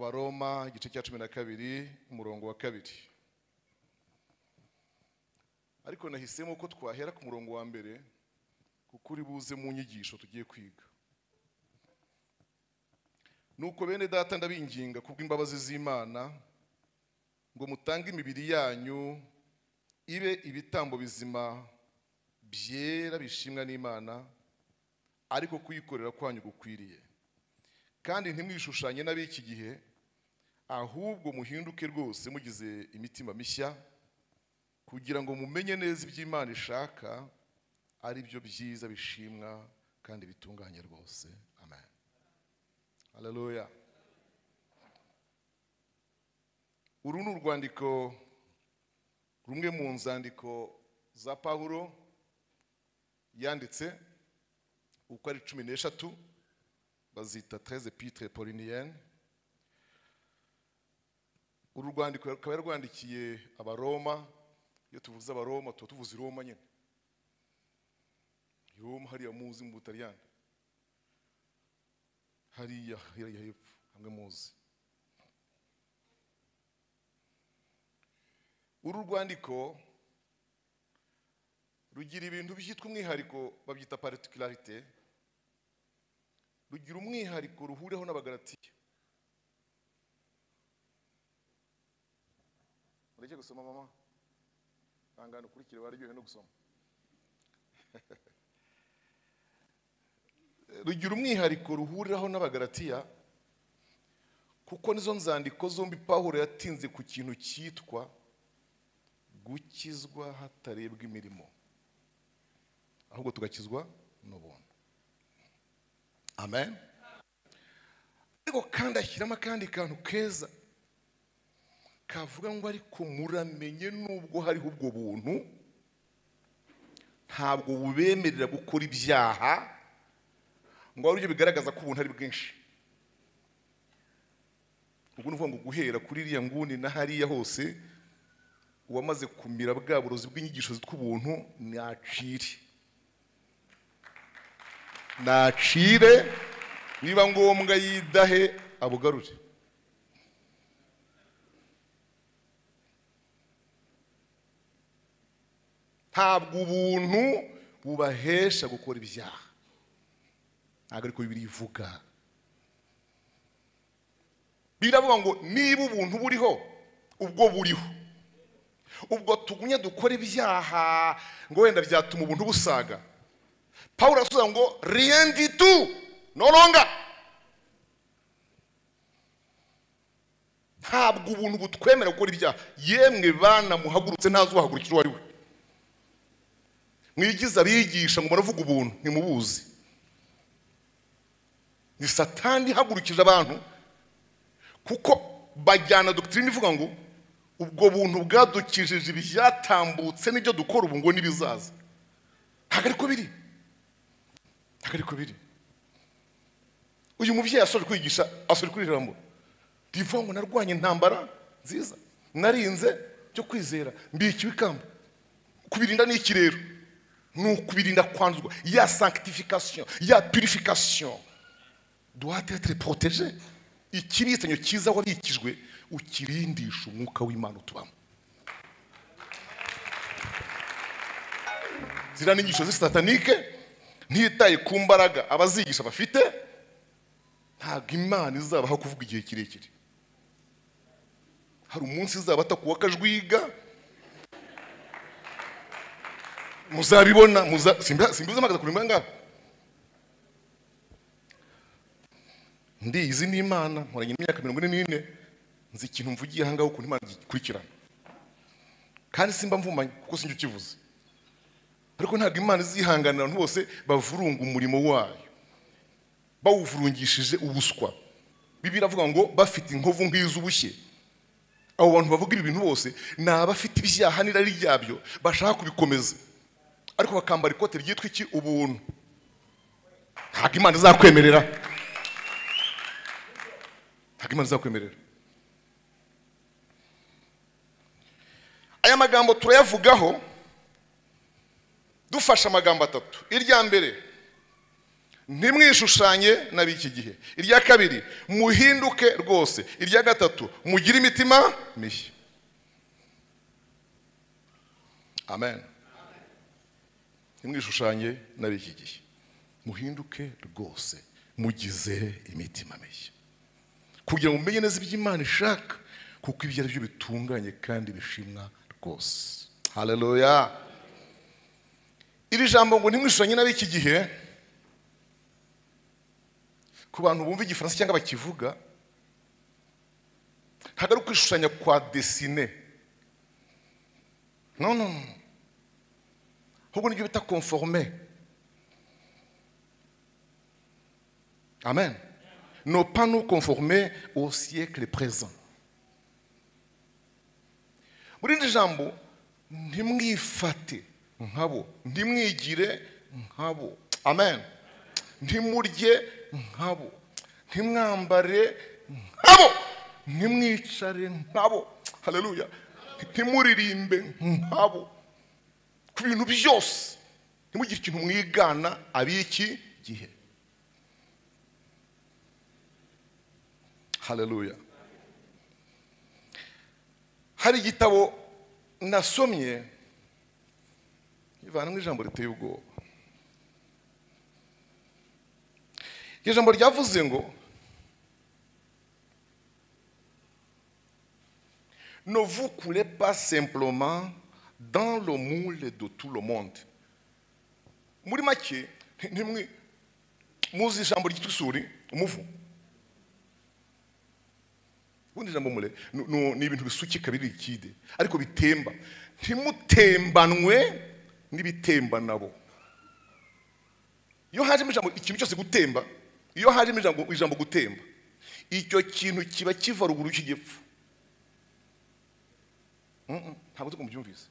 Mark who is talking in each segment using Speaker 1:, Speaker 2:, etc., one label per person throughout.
Speaker 1: abaroma igice cya cumi na kabiri umurongo wa kabiri ariko nahisemo ko twahera ku murongo wa mbere kuko uri buze mu nyigisho tugiye kwiga nuko bene data ndabinginga kubw'imbabazi z'imana ngo mutange imibiri yanyu ibe ibitambo bizima byera bishimwa n'imana ariko kuyikorera kwanyu gukwiriye kandi ntimwishushanye n'ab'iki gihe ahubwo muhinduke rwose mugize imitima mishya kugira ngo mumenye neza ibyo imana ishaka ari byo byiza bishimwa kandi bitunganye rwose amen haleluya uru ni urwandiko rumwe mu nzandiko za pawulo yanditse uko ari cumi n'eshatu bazita tereze pitire poliniyeni uru rwandiko rukaba yarwandikiye abaroma iyo tuvuze abaroma tuba tuvuze iroma nyine iroma hariya muzi mu butaliyani hariya hariya hepfo hamwe muzi uru rwandiko rugira ibintu byitwa umwihariko babyita paritikilarite rugira umwihariko ruhuriyeho n'abagaratiya mureke gusoma mama ntangane ukurikire waryohewe no gusoma rugira umwihariko ruhuriraho n'abagaratiya kuko nizo nzandiko zombi pawulo yatinze ku kintu cyitwa gukizwa hatarebwa imirimo ahubwo tugakizwa n'ubuntu amen ariko kandi ashyiramo akandi kantu keza kavuga ngo ariko muramenye nubwo hariho ubwo buntu ntabwo bubemerera gukora ibyaha ngo ari byo bigaragaza ko ubuntu ari bwinshi ubwo ni ukuvuga ngo guhera kuri iriya nguni na hariya hose uwamaze kumira bwa burozi bw'inyigisho zitwa ubuntu nacire nacire niba ngombwa yidahe abugarure ntabwo ubuntu bubahesha gukora ibyaha ntabwo ariko bibiri ivuga biravuga ngo niba ubuntu buriho ubwo buriho ubwo tugumye dukora ibyaha ngo wenda byatuma ubuntu busaga paul arasubiza ngo riyendi tu noronga ntabwo ubuntu butwemera gukora ibyaha yemwe bana muhagurutse ntazubahagurukira uwo ari we mwigize abigisha ngo muravuga ubuntu ntimubuzi ni satani ihagurukije abantu kuko bajyana dogitirine ivuga ngo ubwo buntu bwadukijije ibyatambutse n'ibyo dukora ubu ngo n'ibizaza ntabwo ariko biri ntabwo ariko biri uyu mubyeyi asoje kwigisha asoje kuri ijambo rivuga ngo narwanye intambara nziza narinze byo kwizera mbiki ikamba kubirinda ni iki rero ni ukubirinda kwanduzwa ya sankitifikasiyo ya purifikasiyo duhate etere poroteje iki ni itanyo cyiza wabikijwe ukirindisha umwuka w'imana utubamo ziriya ni inyigisho z'isisatanike ntitaye ku mbaraga abazigisha bafite ntabwo imana izabaho kuvuga igihe kirekire hari umunsi izaba atakuwa akajwiga muzabibona simbizi amagaza kuri ngabo ndiyizi ni imana nkoranye imyaka mirongo ine n'ine nzi ikintu mvugiye ahangaha ukuntu imana ikurikirana kandi simba mvumanye kuko sinjya ukivuze ariko ntabwo imana izihanganira abantu bose bavurunga umurimo wayo bawuvurungishije ubuswa bibiri avuga ngo bafite inkovu nk'iz'ubushye abo bantu bavuga ibi bintu bose ni abafite ibyaha n'irari ryabyo bashaka kubikomeza ariko bakambara ikote ryitwa iki ubuntu ntabwo imana izakwemerera ntabwo imana izakwemerera aya magambo turayavugaho dufashe amagambo atatu irya mbere ntimwishushanye n'ab'iki gihe irya kabiri muhinduke rwose irya gatatu mugire imitima mishya amen ntimwishushanye n'ab'iki gihe muhinduke rwose mugize imitima mishya kugira ngo mumenye neza ibyo imana ishaka kuko ibyo ari byo bitunganye kandi bishimwa rwose haleluya iri jambo ngo ntimwishushanye n'ab'iki gihe ku bantu bumva igifaransa cyangwa bakivuga ntabwo ari ukwishushanya kwa desine no no no ahubwo nibyo bita konforome amen no pas nous conformer au siècle présent muri iri jambo ntimwifate nkabo ntimwigire nkabo amen ntimurye nkabo ntimwambare nkabo ntimwicare nkabo haleluya ntimuririmbe nkabo ku bintu byose ntimugire ikintu mwigana ab'iki gihe haleluya hari igitabo nasomye ivanamo ijambo riteye ubwoba iryo jambo ryavuze ngo ne vous coulez pas simplement dans le moule de tout le monde muri make ntimwe muzi ijambo ryitwa isuri umuvu ubundi ijambo mure nu- nu- ni ibintu bisukika biri ikide ariko bitemba ntimutembanwe n'ibitemba nabo iyo hajemo ijambo ikintu cyose gutemba iyo hajemo ijambo ijambo gutemba icyo kintu kiba kiva ruguru y'igipfu Mm-mm, ntabwo tuko mubyumvise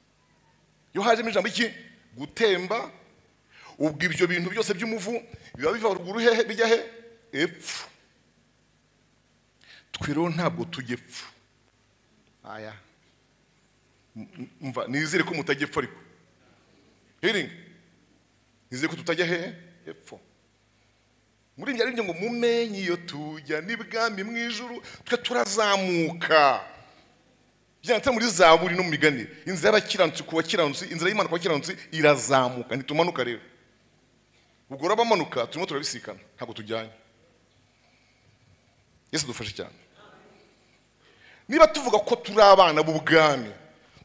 Speaker 1: iyo hajemo ijambo iki gutemba ubwo ibyo bintu byose by'umuvu biba biva ruguru hehe bijya he epfu twe rero ntabwo tujya epfu aya M- m- mva nizere ko mutajya epfo ariko hiringi nizere ko tutajya hehe epfo muri njye aribyo ngo mumenye iyo tujya n'ibwami mu ijuru twe turazamuka byanditse muri zaburi no mu migani inzira y'abakiranutsi ku bakiranutsi inzira y'imana ku bakiranutsi irazamuka ntitumanuka rero ubwo urabamanuka turimo turabisikana ntabwo tujyanye yesu dufashe cyane niba tuvuga ko turi abana b'ubwami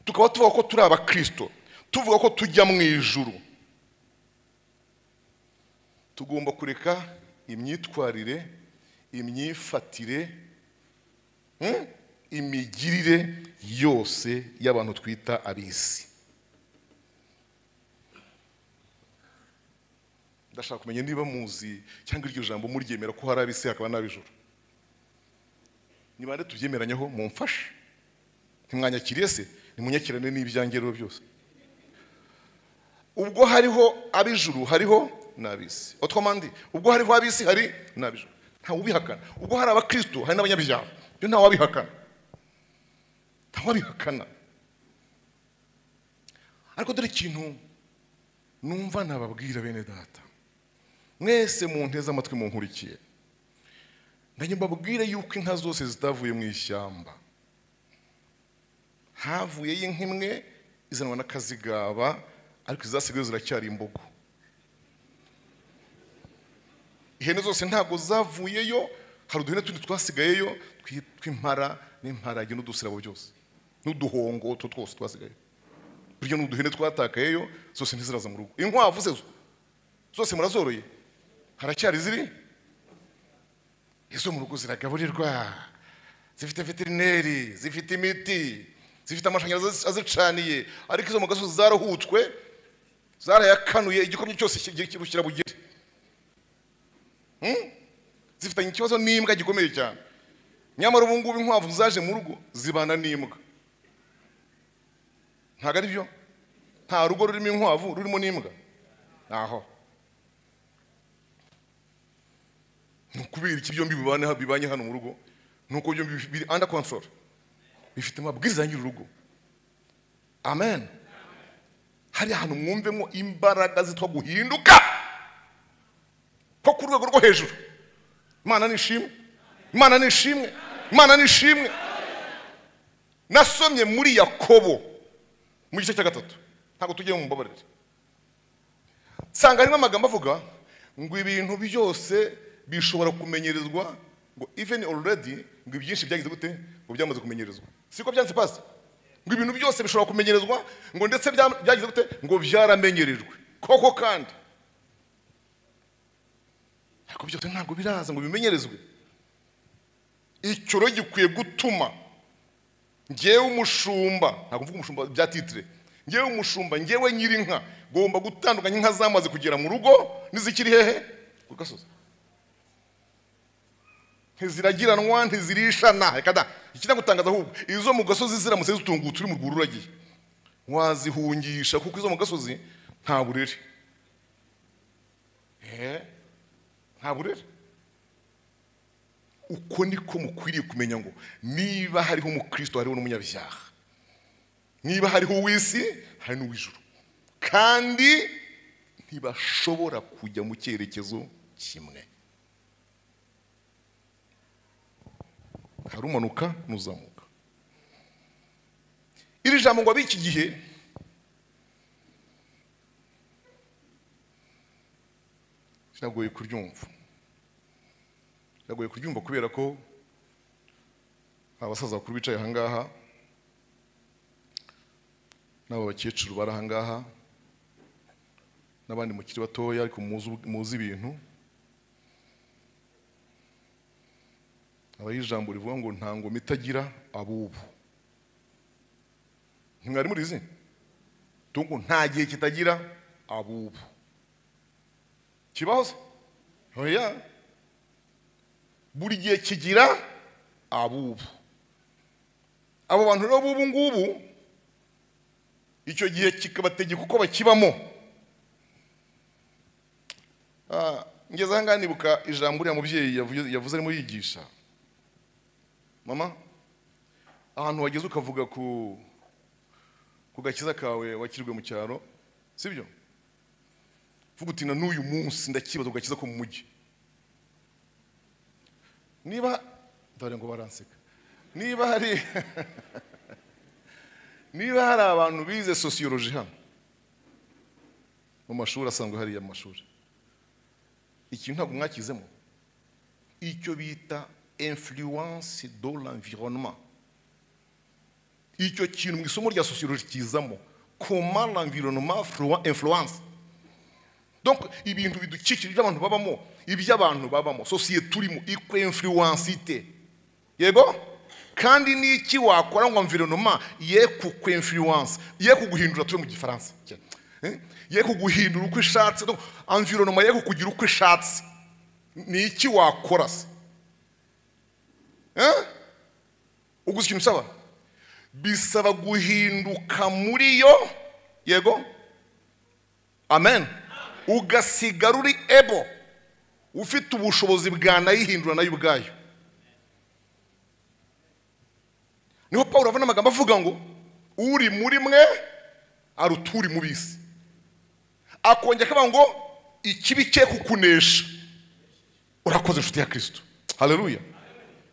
Speaker 1: tukaba tuvuga ko turi abakirisito tuvuga ko tujya mu ijuru tugomba kureka imyitwarire imyifatire hmm, imigirire yose y'abantu twita ab'isi ndashaka kumenya niba muzi cyangwa iryo jambo muryemera ko hari ab'isi hakaba n'ab'ijuru niba rero tubyemeranyeho mumfashe ntimwanyakiriye se ntimunyakirane n'ibyange rero byose ubwo hariho ab'ijuru hariho n'ab'isi otwamandi ubwo hariho ab'isi hari n'ab'ijuru ntawe ubihakana ubwo hari abakristo hari n'abanyabyaha byo ntawe wabihakana ntawe wabihakana ariko dore ikintu numva nababwira bene data mwese munteze amatwi munkurikiye nanjye mbabwire yuko inka zose zitavuye mu ishyamba havuyeyo inka imwe izanwa n'akazigaba ariko izasigaye ziracyari imbogo ihene zose ntabwo zavuyeyo hari uduhene tundi twasigayeyo twi- tw'impara n'imparage n'udusirabo byose n'uduhongo two twose twasigaye burya ni uduhene twatakayeyo zose ntiziraza mu rugo inkwavu ze zo zose murazoroye haracyari ziri izo mu rugo ziragaburirwa zifite veterineri zifite imiti zifite amashanyarazi azicaniye ariko izo mu gasozi zarahutswe zarayakanuye igikomye cyose ki- ki- kirabugere Hmm? zifitanye ikibazo n'imbwa gikomeye cyane nyamara ubu ngubu inkwavu zaje mu rugo zibana n'imbwa ntabwo ari byo nta rugo rurimo inkwavu rurimo n'imbwa ntaho ni ukubera iki byombi bibana bibanye hano mu rugo ni uko byombi bif- biri under control bifite amabwiriza ya nyir'urugo amen hari ahantu mwumvemo imbaraga zitwa guhinduka ko kuri rwego rwo hejuru imana nishimwe imana nishimwe imana nishimwe nasomye muri yakobo mu gice cya gatatu ntabwo tugiye mu mbabarire nsanga harimo amagambo avuga ngo ibintu byose bishobora kumenyerezwa ngo even already ngo ibyinshi byagize gute ngo byamaze kumenyerezwa siko byanditse pasi ngo ibintu byose bishobora kumenyerezwa ngo ndetse bya- byagize gute ngo byaramenyerejwe koko kandi ariko byose ntabwo biraza ngo bimenyerezwe icyo rero gikwiye gutuma ngewe umushumba ntabwo mvuga umushumba bya titire ngewe umushumba ngewe nyirinka ngomba gutandukanya inka zamaze kugera mu rugo n'izikiri hehe ku gasozi ntiziragiranwa ntizirishana reka da ikijya gutangaza ahubwo izo mu gasozi ziramutse zitungutse uri mu rwuri uragiye wazihungisha kuko izo mu gasozi nta burere Eh, nta burere uko niko mukwiriye kumenya ngo niba hariho umukristo hariho n'umunyabyaha niba hariho uw'isi hari n'uw'ijuru kandi ntibashobora kujya mu cyerekezo kimwe hari umanuka n'uzamuka iri jambo ngo ab'iki gihe biragoye kuryumva biragoye kuryumva kubera ko abasaza bakuru bicaye aha ngaha n'aba bakecuru bari aha ngaha n'abandi mukiri batoya ariko muzi- muzi ibintu abaho ijambo rivuga ngo nta ngoma itagira abubu ntimwari murizi tungu nta gihe kitagira abubu kibaho se oya buri gihe kigira abubu abo bantu rero b'ubu ngubu icyo gihe kikabategeka uko bakibamo Ah, ngeze aha ngaha nibuka ijambo uriya mubyeyi yavuze- yavuze arimo yigisha mama ahantu wageze ukavuga ku ku gakiza kawe wakirwe mu cyaro sibyo vuga uti na n'uyu munsi ndakibaza ku gakiza ko mu mujyi niba dore ngo baranseka niba hari niba hari abantu bize sosiyoloji hano mu mashuri asanzwe hariya mu mashuri ikintu ntabwo mwakizemo icyo bita influence de l'environnement icyo kintu mu isomo rya sosiyoloji kizamo comment l'environnement flua- influence donc ibintu bidukikije ibyo abantu babamo ibyo abantu babamo sosiyete turimo iko influence ite yego kandi n'iki wakora ngo environnement ye ku influence ye kuguhindura turi mu gifaransa Eh? ye kuguhindura uko ishatse donc environnement ye kukugira uko ishatse ni iki wakora se Eh? uguze ikintu usaba bisaba guhinduka muri yo yego amen ugasigara uri ebo ufite ubushobozi bwanayihindura nayo ubwayo niho paul avuna amagambo avuga ngo uri muri mwe aruta uri mu bisi akongera akavuga ngo ikibi cye kukunesha urakoze inshuti ya kirisito haleluya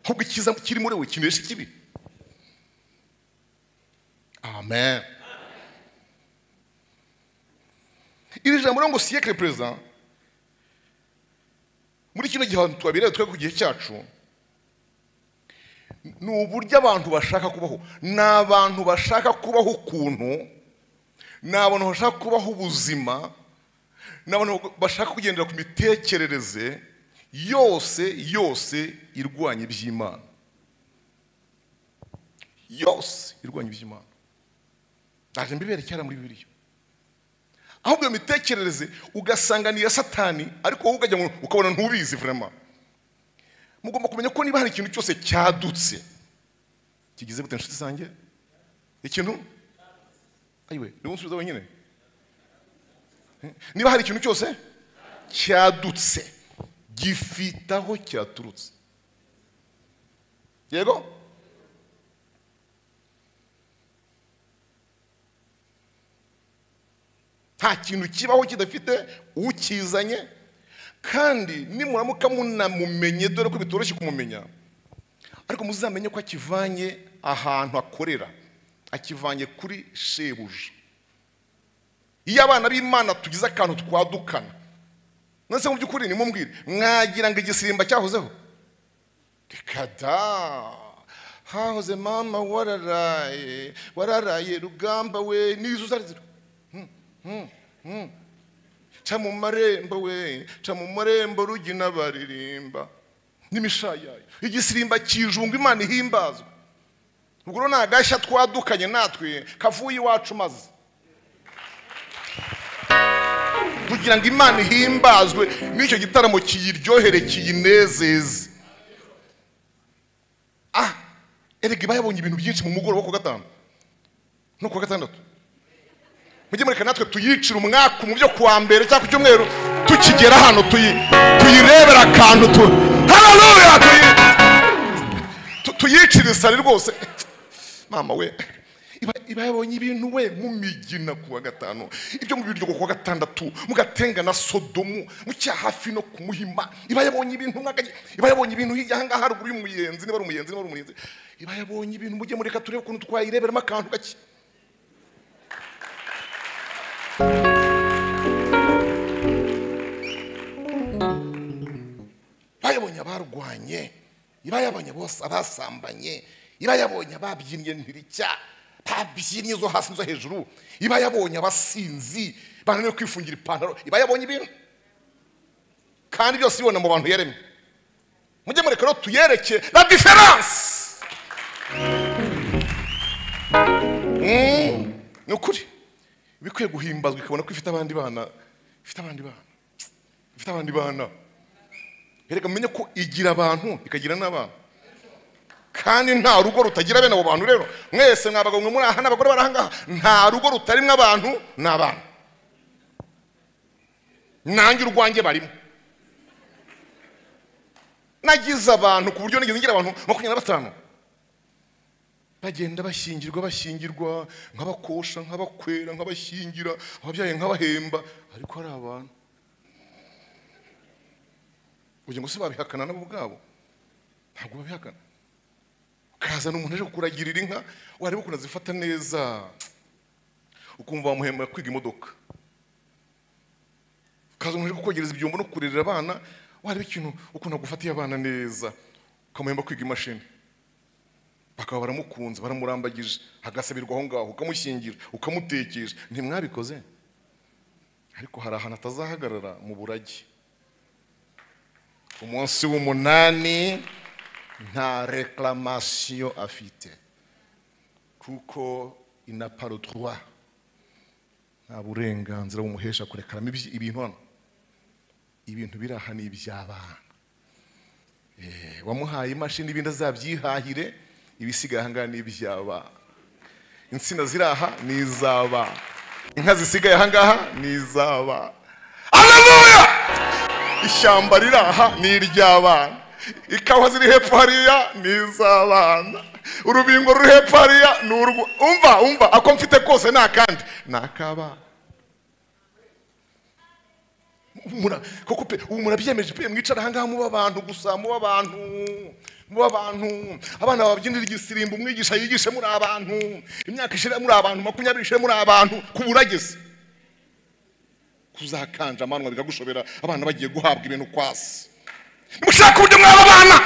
Speaker 1: ahubwo icyiza kiri muri we kinesha ikibi amen iri jambo rero ngo siyekire perezida muri kino gihe ahantu tuhabereye twe ku gihe cyacu ni uburyo abantu bashaka kubaho ni abantu bashaka kubaho ukuntu ni abantu bashaka kubaho ubuzima ni abantu bashaka kugendera ku mitekerereze yose yose irwanya iby'imana yose irwanya iby'imana ndaje mbiberekera muri bibiliya ahubwo iyo mitekerereze ugasanga ni iya satani ariko wowe ukajya ngo ukabona ntubizi vraiment mugomba kumenya ko niba hari ikintu cyose cyadutse kigize gute inshuti zanjye ikintu ayiwe niwe unsubiza wenyine Eh, niba hari ikintu cyose cyadutse gifite aho cyaturutse yego nta kintu kibaho kidafite ukizanye kandi nimuramuka munamumenye dore ko bitoroshye kumumenya ariko muzamenye ko akivanye ahantu akorera akivanye kuri shebuja iyo abana b'imana tugize akantu twadukana nonese mu by'ukuri nimumubwire mwagira ngo igisimba cyahozeho reka da hahoze mama wararaye wararaye rugamba we n'izo uzarizira ca mu marembo we ca mu marembo rugina baririmba n'imishayayo igisimba kijunga imana ihimbazwa ubwo rero ni agashya twadukanye natwe kavuye iwacu maze kugira ngo imana ihimbazwe n'icyo gitaramo kiyiryohere kiyinezeze ah erega bayabonye ibintu byinshi mu mugoroba wo ku wa gatanu no ku wa gatandatu mujye mureka natwe tuyicira umwaka mu byo kuwa mbere cyangwa ku cyumweru tukigera hano tuyi- tuyirebera akantu tu hararuya tuyicire isari rwose mama we iba- iba yabonye ibintu we mu migina ku wa gatanu ibyo mu biryogo ku wa gatandatu mugatenga na sodomu mucya hafi no ku muhima iba yabonye ibintu mwakanye iba yabonye ibintu hirya ahangaha haruguru y'umuyenzi niba ari umuyenzi niba ari umuyenzi iba yabonye ibintu mujye mureka turebe ukuntu twayireberamo akantu gake bayabonye abarwanye ibayabonye bose abasambanye ibayabonye ababyinnye ntiricya babyinnye zo hasi n'izo hejuru ibayabonye abasinzi bananiwe kwifungira ipantaro ibayabonye ibintu kandi byose ibibona mu bantu yaremye mujye mureka rero tuyereke la diferanse Mm, ni ukuri iba ikwiye guhimbazwa ikabona ko ifite abandi bana ifite abandi bana ifite abandi bana reka mumenye ko igira abantu ikagira n'abana kandi nta rugo rutagira bene abo bantu rero mwese mwabagabo mwe muri aha n'abagore bari aha ngaha nta rugo rutarimo abantu n'abana nanjye urwanjye barimo nagize abantu ku buryo nigeze ngira abantu makumyabiri na batanu bagenda bashyingirwa bashyingirwa nk'abakosha nk'abakwera nk'abashyingira ababyaye nk'abahemba ariko hari abantu ugira ngo se babihakana nabo ubwabo ntabwo babihakana ukazana umuntu aje kukuragirira inka wareba ukuntu azifata neza ukumva wamuhemba kwiga imodoka ukaza umuntu aje kukogereza ibyombo no kurerera abana wareba ikintu ukuntu agufatiye abana neza ukamuhemba kwiga imashini bakaba baramukunze baramurambagije agasabirwa aho ngaho ukamushyingira ukamutekesha ntimwabikoze ariko hari ahantu atazahagarara mu burage umunsi w'umunani nta reklamatio afite kuko ina paro droit nta burenganzira bumuhesha kurekaramo ibyi- ibintu hano ibintu biri aha ni iby'abana Eh, wamuhaye imashini ibindi azabyihahire ibisigaye aha ngaha ni iby'abana insina ziri aha ni iz'abana inka zisigaye aha ngaha ni iz'abana haleluya ishyamba riri aha ni iry'abana ikawa ziri hepfo hariya ni iz'abana urubingo ruri hepfo hariya ni urwo umva umva ako mfite kose ni akandi ni ak'abana Mura- koko pe ubu murabyemeje pe mwicara ahangaha muba abantu gusa muba abantu muba abantu abana babyinira igisirimbo umwigisha yigishe muri abantu imyaka ishira muri abantu makumyabiri ishire muri abantu kuburageze kuzakanja amanwa bikagushobera abana bagiye guhabwa ibintu kwasi nimushaka uburyo mwaba abana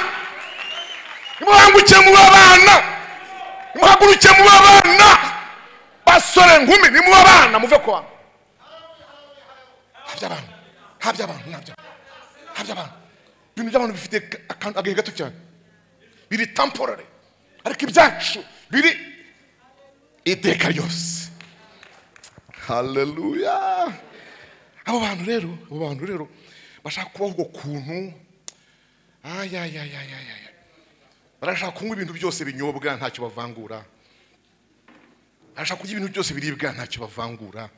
Speaker 1: nimuhanguke muba abana nimuhaguruke muba abana basore nkumi nimuba abana muve ku bantu habya abantu habya abantu nabya habya abantu ibintu by'abantu bifite akantu agahe gato cyane biri tamporare ariko ibyacu biri iteka ryose haleluya abo bantu rero abo bantu rero bashaka kubaho ubwo kuntu ayayayayaya barashaka kunywa ibintu byose binyobwa ntacyo bavangura barashaka kurya ibintu byose biribwa ntacyo bavangura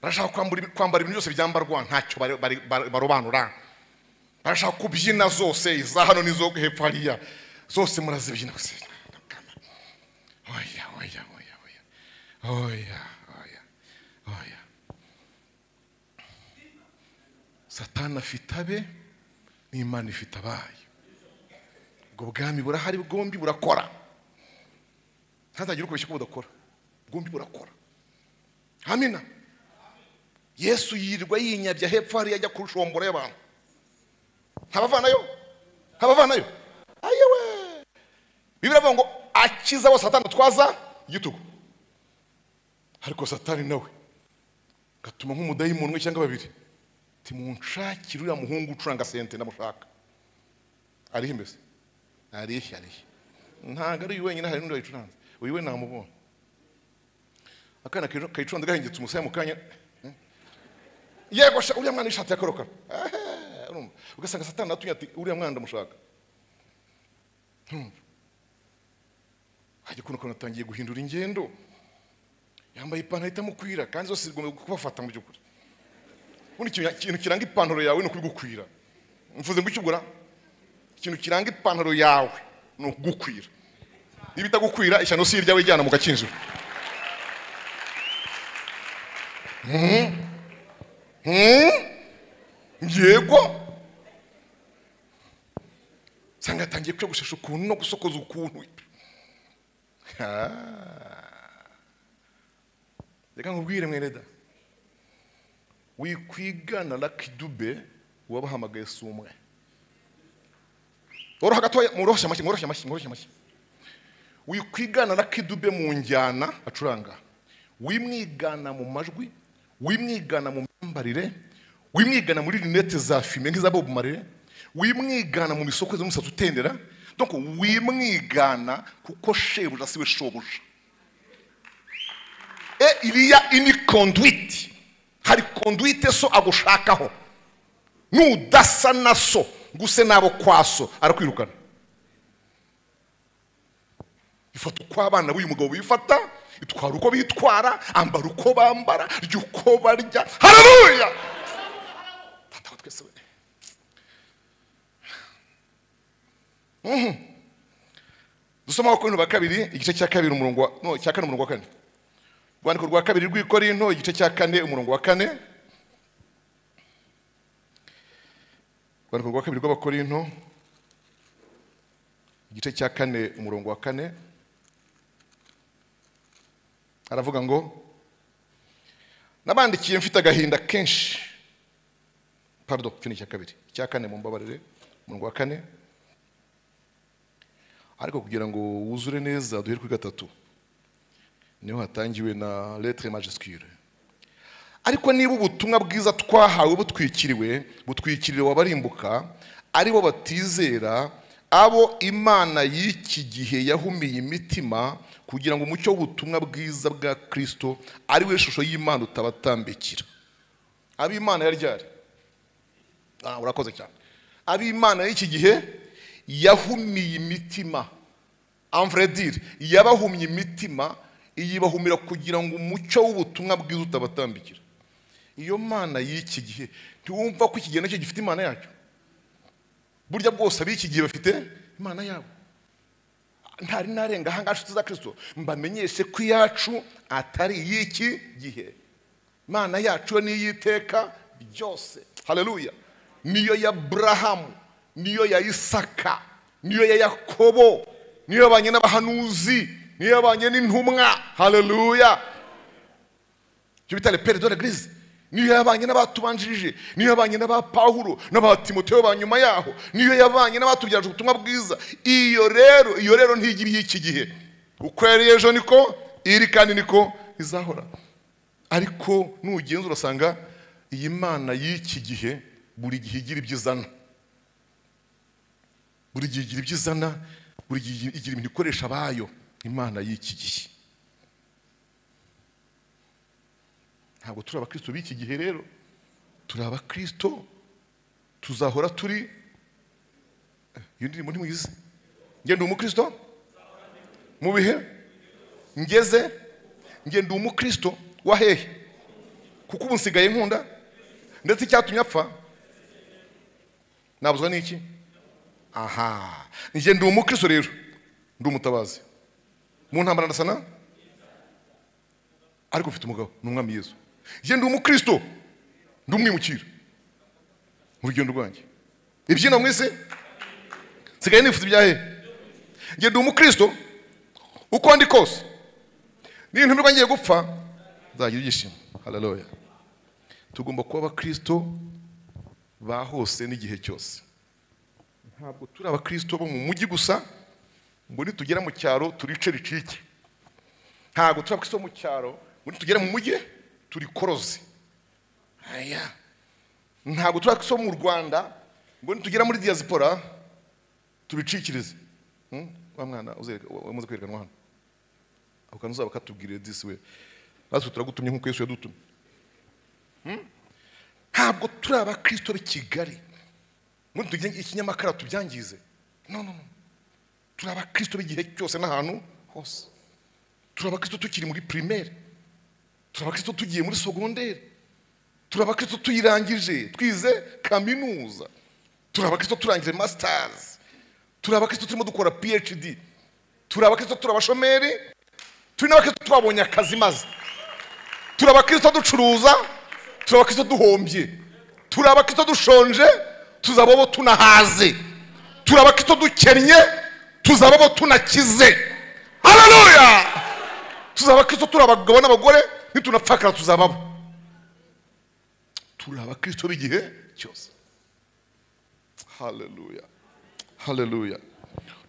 Speaker 1: barashaka kwambura ibi- kwambara ibintu byose byambarwa ntacyo bari- bari- bari- barobanura barashaka kubyina zose iza hano n'izo hepfo hariya zose murazibyina gusa oya oya oya oya oya oya oya satana afite abe n'imana ifite abayo ubwo bwami burahari bwombi burakora ntazagire ukubeshya ko budakora bwombi burakora hamina yesu yirirwa yinyabya hepfo hariya ajya kurushombora y'abantu ntabavanayo ntabavanayo ayewe bibiri avuga ngo akiza bose satana twaza igitugu ariko satani nawe gatuma nk'umudayimoni umwe cyangwa babiri timunshakire uriya muhungu ucuranga sente ndamushaka arihe mbese arihe arihe ntabwo ari uyu wenyine hari n'undi wayicuranze uyu we namubonye akana kayicu- kayicuranze gahengetse umusaya mu kanya eh? yego sha uriya mwana ishati ya karokaro Eh, urumva ugasanga satani atumye ati uriya mwana ndamushaka Urumva? hajya ukuntu ukuntu atangiye guhindura ingendo yambaye ipantaro itamukwira kandi zose zigomba kubafata mu by'ukuri ubundi ikintu- ikintu kiranga ipantaro yawe ni ukubigukwira mvuze ngo icyo ugura ikintu kiranga ipantaro yawe ni ukugukwira niba itagukwira ishyano si iryawe ijyana mu gakinjiro Mhm. Mhm. yego usanga yatangiye kwiyogoshesha ukuntu no gusokoza ukuntu Ah. reka nkubwire mwereda wikwigana lakidube wabahamagaye si umwe woroha gatoya mworoshye amashyi mworoshye amashyi mworoshye amashyi wikwigana lakidube mu njyana acuranga wimwigana mu majwi wimwigana mu myambarire wimwigana muri rinete za fime nk'iza bob marire wimwigana mu misokozo y'umusatsi utendera donc wimwigana kuko shebuja siwe shobuja e iriya ini conduite hari conduite so agushakaho nudasa na so guse nabo kwa so arakwirukana ifata uko abana b'uyu mugabo bifata itwara uko bitwara ambara uko bambara rya uko barya hararuya tata wa twese we Mhm. dusoma abakorinto ba kabiri igice cya kabiri umurongo wa no cya kane umurongo wa kane urwandiko rwa kabiri rw'ikorinto igice cya kane umurongo wa kane urwandiko rwa kabiri rw'abakorinto igice cya kane umurongo wa kane aravuga ngo nabandikiye mfite agahinda kenshi pardon icyo ni icya kabiri icya kane mumbabarire umurongo wa kane ariko kugira ngo wuzure neza duhere kuri gatatu niho hatangiwe na lettre majuscule ariko niba ubutumwa bwiza twahawe butwikiriwe butwikiriwe abarimbuka ari bo batizera abo imana y'iki gihe yahumiye imitima kugira ngo umucyo w'ubutumwa bwiza bwa kristo ari we shusho y'imana utabatambikira ab'imana yari ryari Ah, urakoze cyane ab'imana y'iki gihe yahumiye imitima amvredire yabahumye imitima iyibahumira kugira ngo umucyo w'ubutumwa bwiza utabatambikira iyo mana y'iki gihe ntiwumva ko iki gihe nacyo gifite imana yacyo burya bwose ab'iki gihe bafite imana yabo ntari narenga ahangaha nshuti za kirisito mbamenyeshe ko iyacu atari iy'iki gihe imana yacu yo n'iy'iteka ryose haleluya niyo ya burahamu niyo ya isaka niyo ya yakobo niyo yabanye n'abahanuzi niyo yabanye n'intumwa haleluya icyo bita lepere de l'eglise niyo yabanye n'abatubanjirije niyo yabanye n'aba pawulo n'aba timoteyo ba nyuma yaho niyo yabanye n'abatubyaje ubutumwa bwiza iyo rero iyo rero ntigira iy'iki gihe uko yari ejo niko iri kandi niko izahora ariko nugenza urasanga iyi mana y'iki gihe buri gihe igira ibyo izana buri gihe igira ibyo izana buri gihe igira ibintu ikoresha abayo imana y'iki gihe ntabwo turi abakristo b'iki gihe rero turi abakristo tuzahora turi Eh, iyo ndirimbo ntimuyizi njye ndi umukristo mu bihe ngeze njye ndi umukristo wa hehe kuko ubu nsigaye nkunda ndetse icyatumye apfa nabuzwa n'iki aha njye ndi umukristo rero ndi umutabazi mu ntambara ndasana ariko mfite umugabo ni umwami yesu njye ndi umukristo ndi umwimukira mu rugendo rwanjye ibyino mu isi nsigaye nifuza ibya hehe njye ndi umukristo uko ndi kose n'intumirwa ngiye gupfa nzagira ibyishimo hararoya tugomba kuba abakristo ba hose n'igihe cyose ntabwo turi abakristo bo mu mujyi gusa ngo nitugera mu cyaro turice ricike ntabwo turi abakristo bo mu cyaro ngo nitugera mu mujyi turikoroze aya ntabwo turi abakristo bo mu rwanda ngo nitugera muri diaspora tubicikirize Hmm? wa mwana uzereka- wa- wamaze kwerekanwa hano ako kantu uzaba katubwiriye disi we natwe turagutumye nk'uko yesu yadutumye Hmm? ntabwo turi abakristo b'i kigali ngo nitugire ikinyamakara tubyangize no no no turi abakristo b'igihe cyose n'ahantu hose turi abakristo tukiri muri primaire turi abakristo tugiye muri secondaire turi abakristo tuyirangije twize kaminuza turi abakristo turangije masters turi abakristo turimo dukora phd turi abakristo turi abashomeri turi n'abakristo twabonye akazi maze turi abakristo ducuruza turi abakristo duhombye turi abakristo dushonje tuzaba abo tunahaze turi abakristo dukennye tuzaba abo tunakize haleluya tuzaba abakristo turi abagabo n'abagore nitunapfakara tuzababo turi abakristo b'igihe cyose haleluya haleluya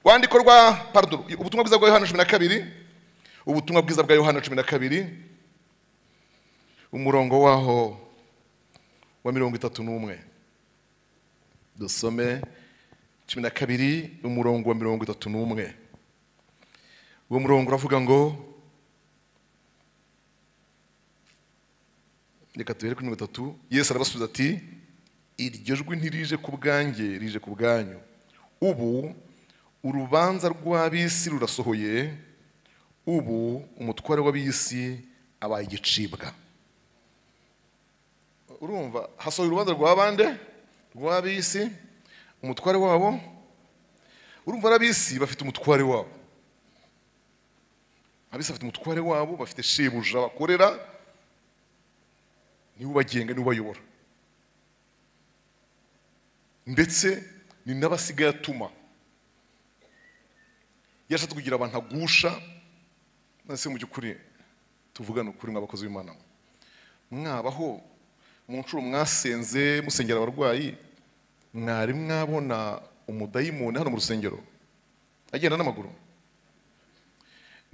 Speaker 1: rwandiko rwa pardon ubutumwa bwiza bwa yohana cumi na kabiri ubutumwa bwiza bwa yohana cumi na kabiri umurongo waho wa mirongo itatu n'umwe dusome cumi na kabiri umurongo wa mirongo itatu n'umwe uwo murongo uravuga ngo reka tubere kuri mirongo itatu yesu arabasubiza ati iryo jwi ntirije ku bwanjye rije ku bwanyu ubu urubanza rw'ab'isi rurasohoye ubu umutware w'ab'isi abaye igicibwa urumva hasohoye urubanza rwa bande rw'ab'isi umutware wabo urumva n'ab'isi bafite umutware wabo ab'isi bafite umutware wabo bafite shebuja bakorera niwe ubagenga niwe ubayobora ndetse ni n'abasigaye atuma yashatse kugira abantu agusha nase mu by'ukuri tuvugane ukuri mw'abakozi b'imana mwe. mwabaho mu nshuro mwasenze musengera abarwayi mwari mwabona umudayimoni hano mu rusengero agenda n'amaguru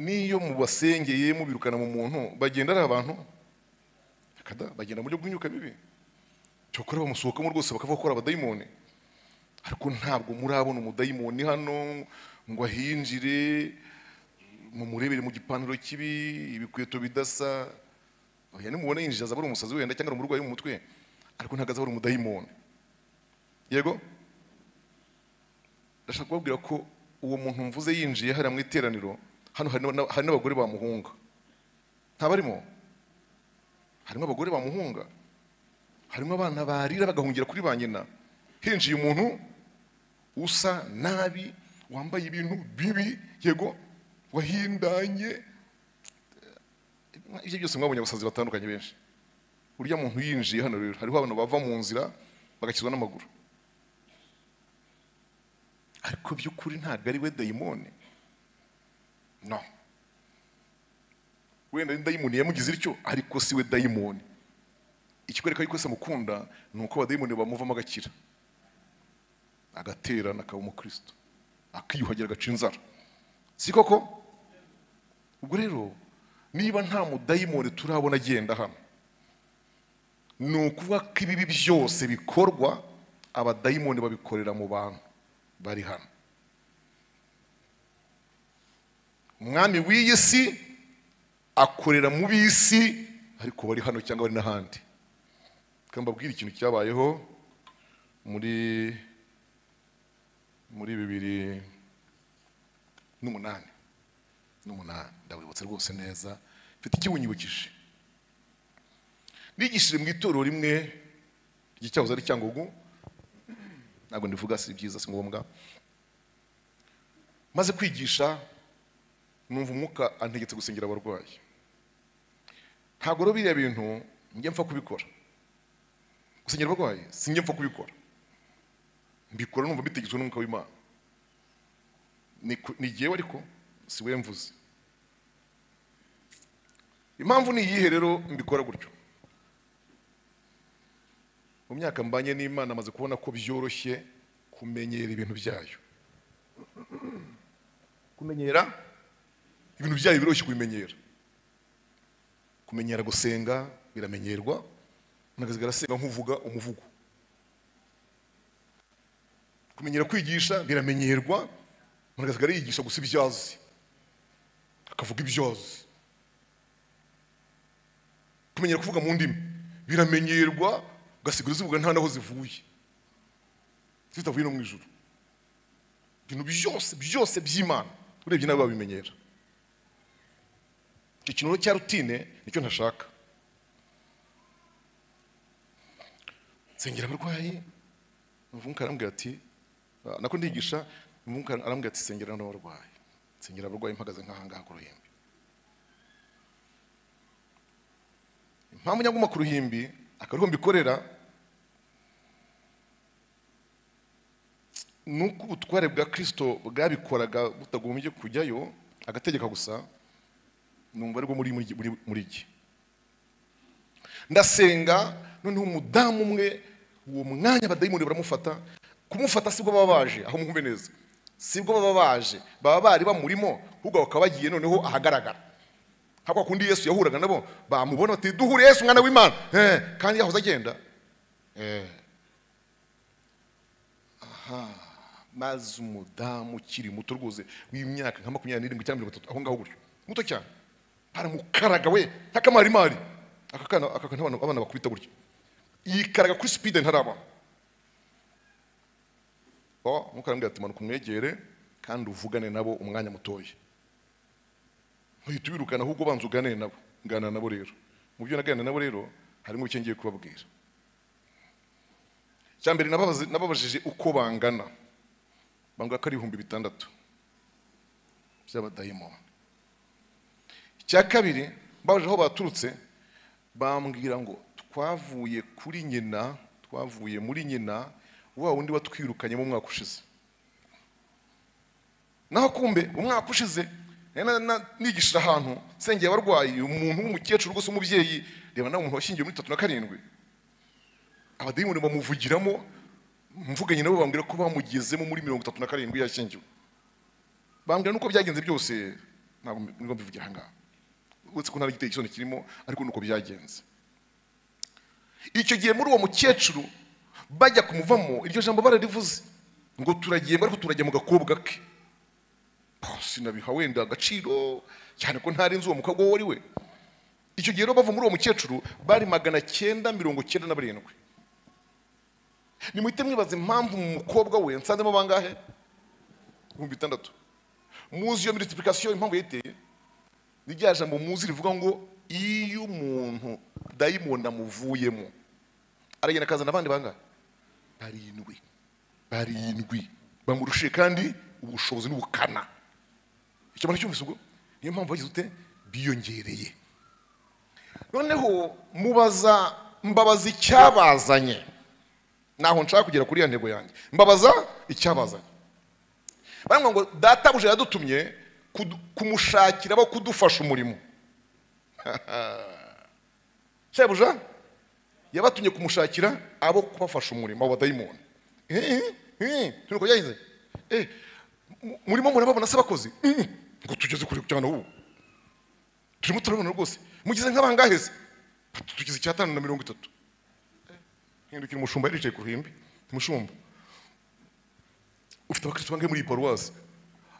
Speaker 1: n'iyo mubasengeye mubirukana mu muntu bagenda ari abantu Kada, bagenda mu buryo bw'imyuka bibi cyokora bamusohokamo rwose bakavuga ko ari abadayimoni ariko ntabwo murabona umudayimoni hano ngo ahinjire mumurebere mu gipaniro kibi ibikweto bidasa oya nimubona yinjira azaba ari umusazi wenda cyangwa ari umurwayi wo mu mutwe ariko ntabwo azaba ari umudayimoni yego ndashaka kubabwira ko uwo muntu mvuze yinjiye hariya mu iteraniro hano hari n'aba- hari n'abagore bamuhunga ntabarimo harimo abagore bamuhunga harimo abana barira bagahungira kuri ba nyina hinjiye umuntu usa nabi wambaye ibintu bibi yego wahindanye Eh, ibyo byose mwabonye abasazi batandukanye benshi urya muntu yinjiye hano rero hariho abantu bava mu nzira bagakizwa n'amaguru ariko by'ukuri ntabwo ari we dayimoni no wenda ni dayimoni yamugize ityo ariko si we dayimoni ikikwereka yuko se amukunda ni uko abadayimoni bamuvamo agakira agaterana akaba umukristo akiyuhagira agaca inzara si koko ubwo rero niba nta mudayimoni turabona agenda hano ni ukuvuga ko ibibi byose bikorwa abadayimoni babikorera mu bantu bari hano umwami w'iyi si akorera mu b'isi ariko bari hano cyangwa bari n'ahandi reka mbabwire ikintu cyabayeho muri muri bibiri n'umunani n'umunani ndabibutse rwose neza mfite ikibunyibukije nigishije mu itorero rimwe ry'icyahoze ari cyangugu ntabwo ndivuga si byiza si ngombwa maze kwigisha numva umwuka antegetse gusengera abarwayi ntabwo rero biriya bintu njya mpfa kubikora gusengera abarwayi sinjya mpfa kubikora mbikora numva bitegetswe n'umwuka w'imana ni ku- ni jyewe ariko si we mvuze impamvu ni iyihe rero mbikora gutyo mu myaka mbanye n'imana amaze kubona ko byoroshye kumenyera ibintu byayo kumenyera ibintu byayo biroroshye kubimenyera kumenyera gusenga biramenyerwa unakazi garasenga nk'uvuga umuvugo kumenyera kwigisha biramenyerwa unakazi yigisha gusa ibyo azi akavuga ibyo azi kumenyera kuvuga mu ndimi biramenyerwa ugasigara zivuga nta n'aho zivuye zitavuye no mu ijoro ibintu byose byose by'imana urebye nawe babimenyera icyo kintu rero cya rutine nicyo ntashaka nsengera abarwayi umuvunguka arambwira ati "Ah, nako ndigisha umuvunguka arambwira ati sengera n'abarwayi nsengera abarwayi mpagaze nk'ahangaha ku ruhimbi impamvu nyaguma ku ruhimbi akariho mbikorera ni uko ubutware bwa kirisito bwabikoraga butagombye kujyayo agategeka gusa numva aribwo muri muri muri- muri jye ndasenga noneho umudamu umwe uwo mwanya abadayimoni baramufata kumufata sibwo baba baje aho mwumve neza sibwo baba baje baba bari bamurimo ahubwo bakaba bagiye noneho ahagaragara nka kwa kundi yesu yahuraga nabo bamubona bati duhure yesu umwana w'imana eh, kandi yahoze agenda Eh. Aha, maze umudamu ukiri muto rwose w'imyaka nka makumyabiri n'irindwi cyangwa mirongo itatu aho ngaho gutyo muto cyane baramukaraga we nk'akamarimari aka kana aka kantu abana- abana bakubita gutya yikaraga kuri sipide ntaraba oh, mukarambwira ati manuka umwegere kandi uvugane nabo umwanya mutoya uhita ubirukana ahubwo ubanza uganire nabo nganira nabo rero mu byo naganira nabo rero harimo icyo ngiye kubabwira icya mbere nababaze- nababajije uko bangana bambwira ko ari ibihumbi bitandatu by'abadayimoni icya kabiri mbabaje aho baturutse bambwira ngo twavuye kuri nyina twavuye muri nyina wa wundi watwirukanye mu mwaka ushize naho kumbe umwaka ushize nari na- na- nigishije ahantu sengeye abarwayi umuntu w'umukecuru rwose umubyeyi reba nawe umuntu washyingiwe muri tatu na karindwi abadayimoni bamuvugiramo mvuganye nabo bambwira ko bamugezemo muri mirongo itatu na karindwi yashyingiwe bambwira nuko byagenze byose ntabwo mbi- nibwo mbivugira aha ngaha uretse ko nta n'igiteye isoni kirimo ariko nuko byagenze icyo gihe muri uwo mukecuru bajya kumuvamo iryo jambo bararivuze ngo turagenda ariko turajya mu gakobwa ke Oh, sinabiha wenda agaciro cyane ko ntarenze uwo mukobwa uwo ari we icyo gihe rero bava muri uwo mukecuru bari magana cyenda mirongo cyenda na barindwi nimuhite mwibaza impamvu mu mukobwa we nsanzemo bangahe ibihumbi bitandatu muzi iyo multiplication impamvu yayiteye ni rya jambo muzi rivuga ngo iyo umuntu dayimoni amuvuyemo aragenda akazana abandi bangahe barindwi barindwi bamurushije kandi ubushobozi n'ubukana icyo mbona cyumvise ubwo niyo mpamvu wagize ute biyongereye noneho mubaza mbabaza icyabazanye naho nshaka kugera kuri iyo ntego yanjye mbabaza icyabazanye baravuga ngo databuja yadutumye kudu- kumushakira abo kudufasha umurimo shebuja yabatumye kumushakira abo kubafasha umurimo abo badayimoni Eh, eh, eh, turi uko byagize Eh, mu- murimo murababona se bakoze Mm, ngo tugeze kure cyane ubu turimo turabona rwose mugize nk'abangahe se Ati, tugeze icyatanu na mirongo itatu Eh, hindukira umushumba yaricaye ku ruhimbi umushumba ufite abakristo bangahe muri iyi paruwasi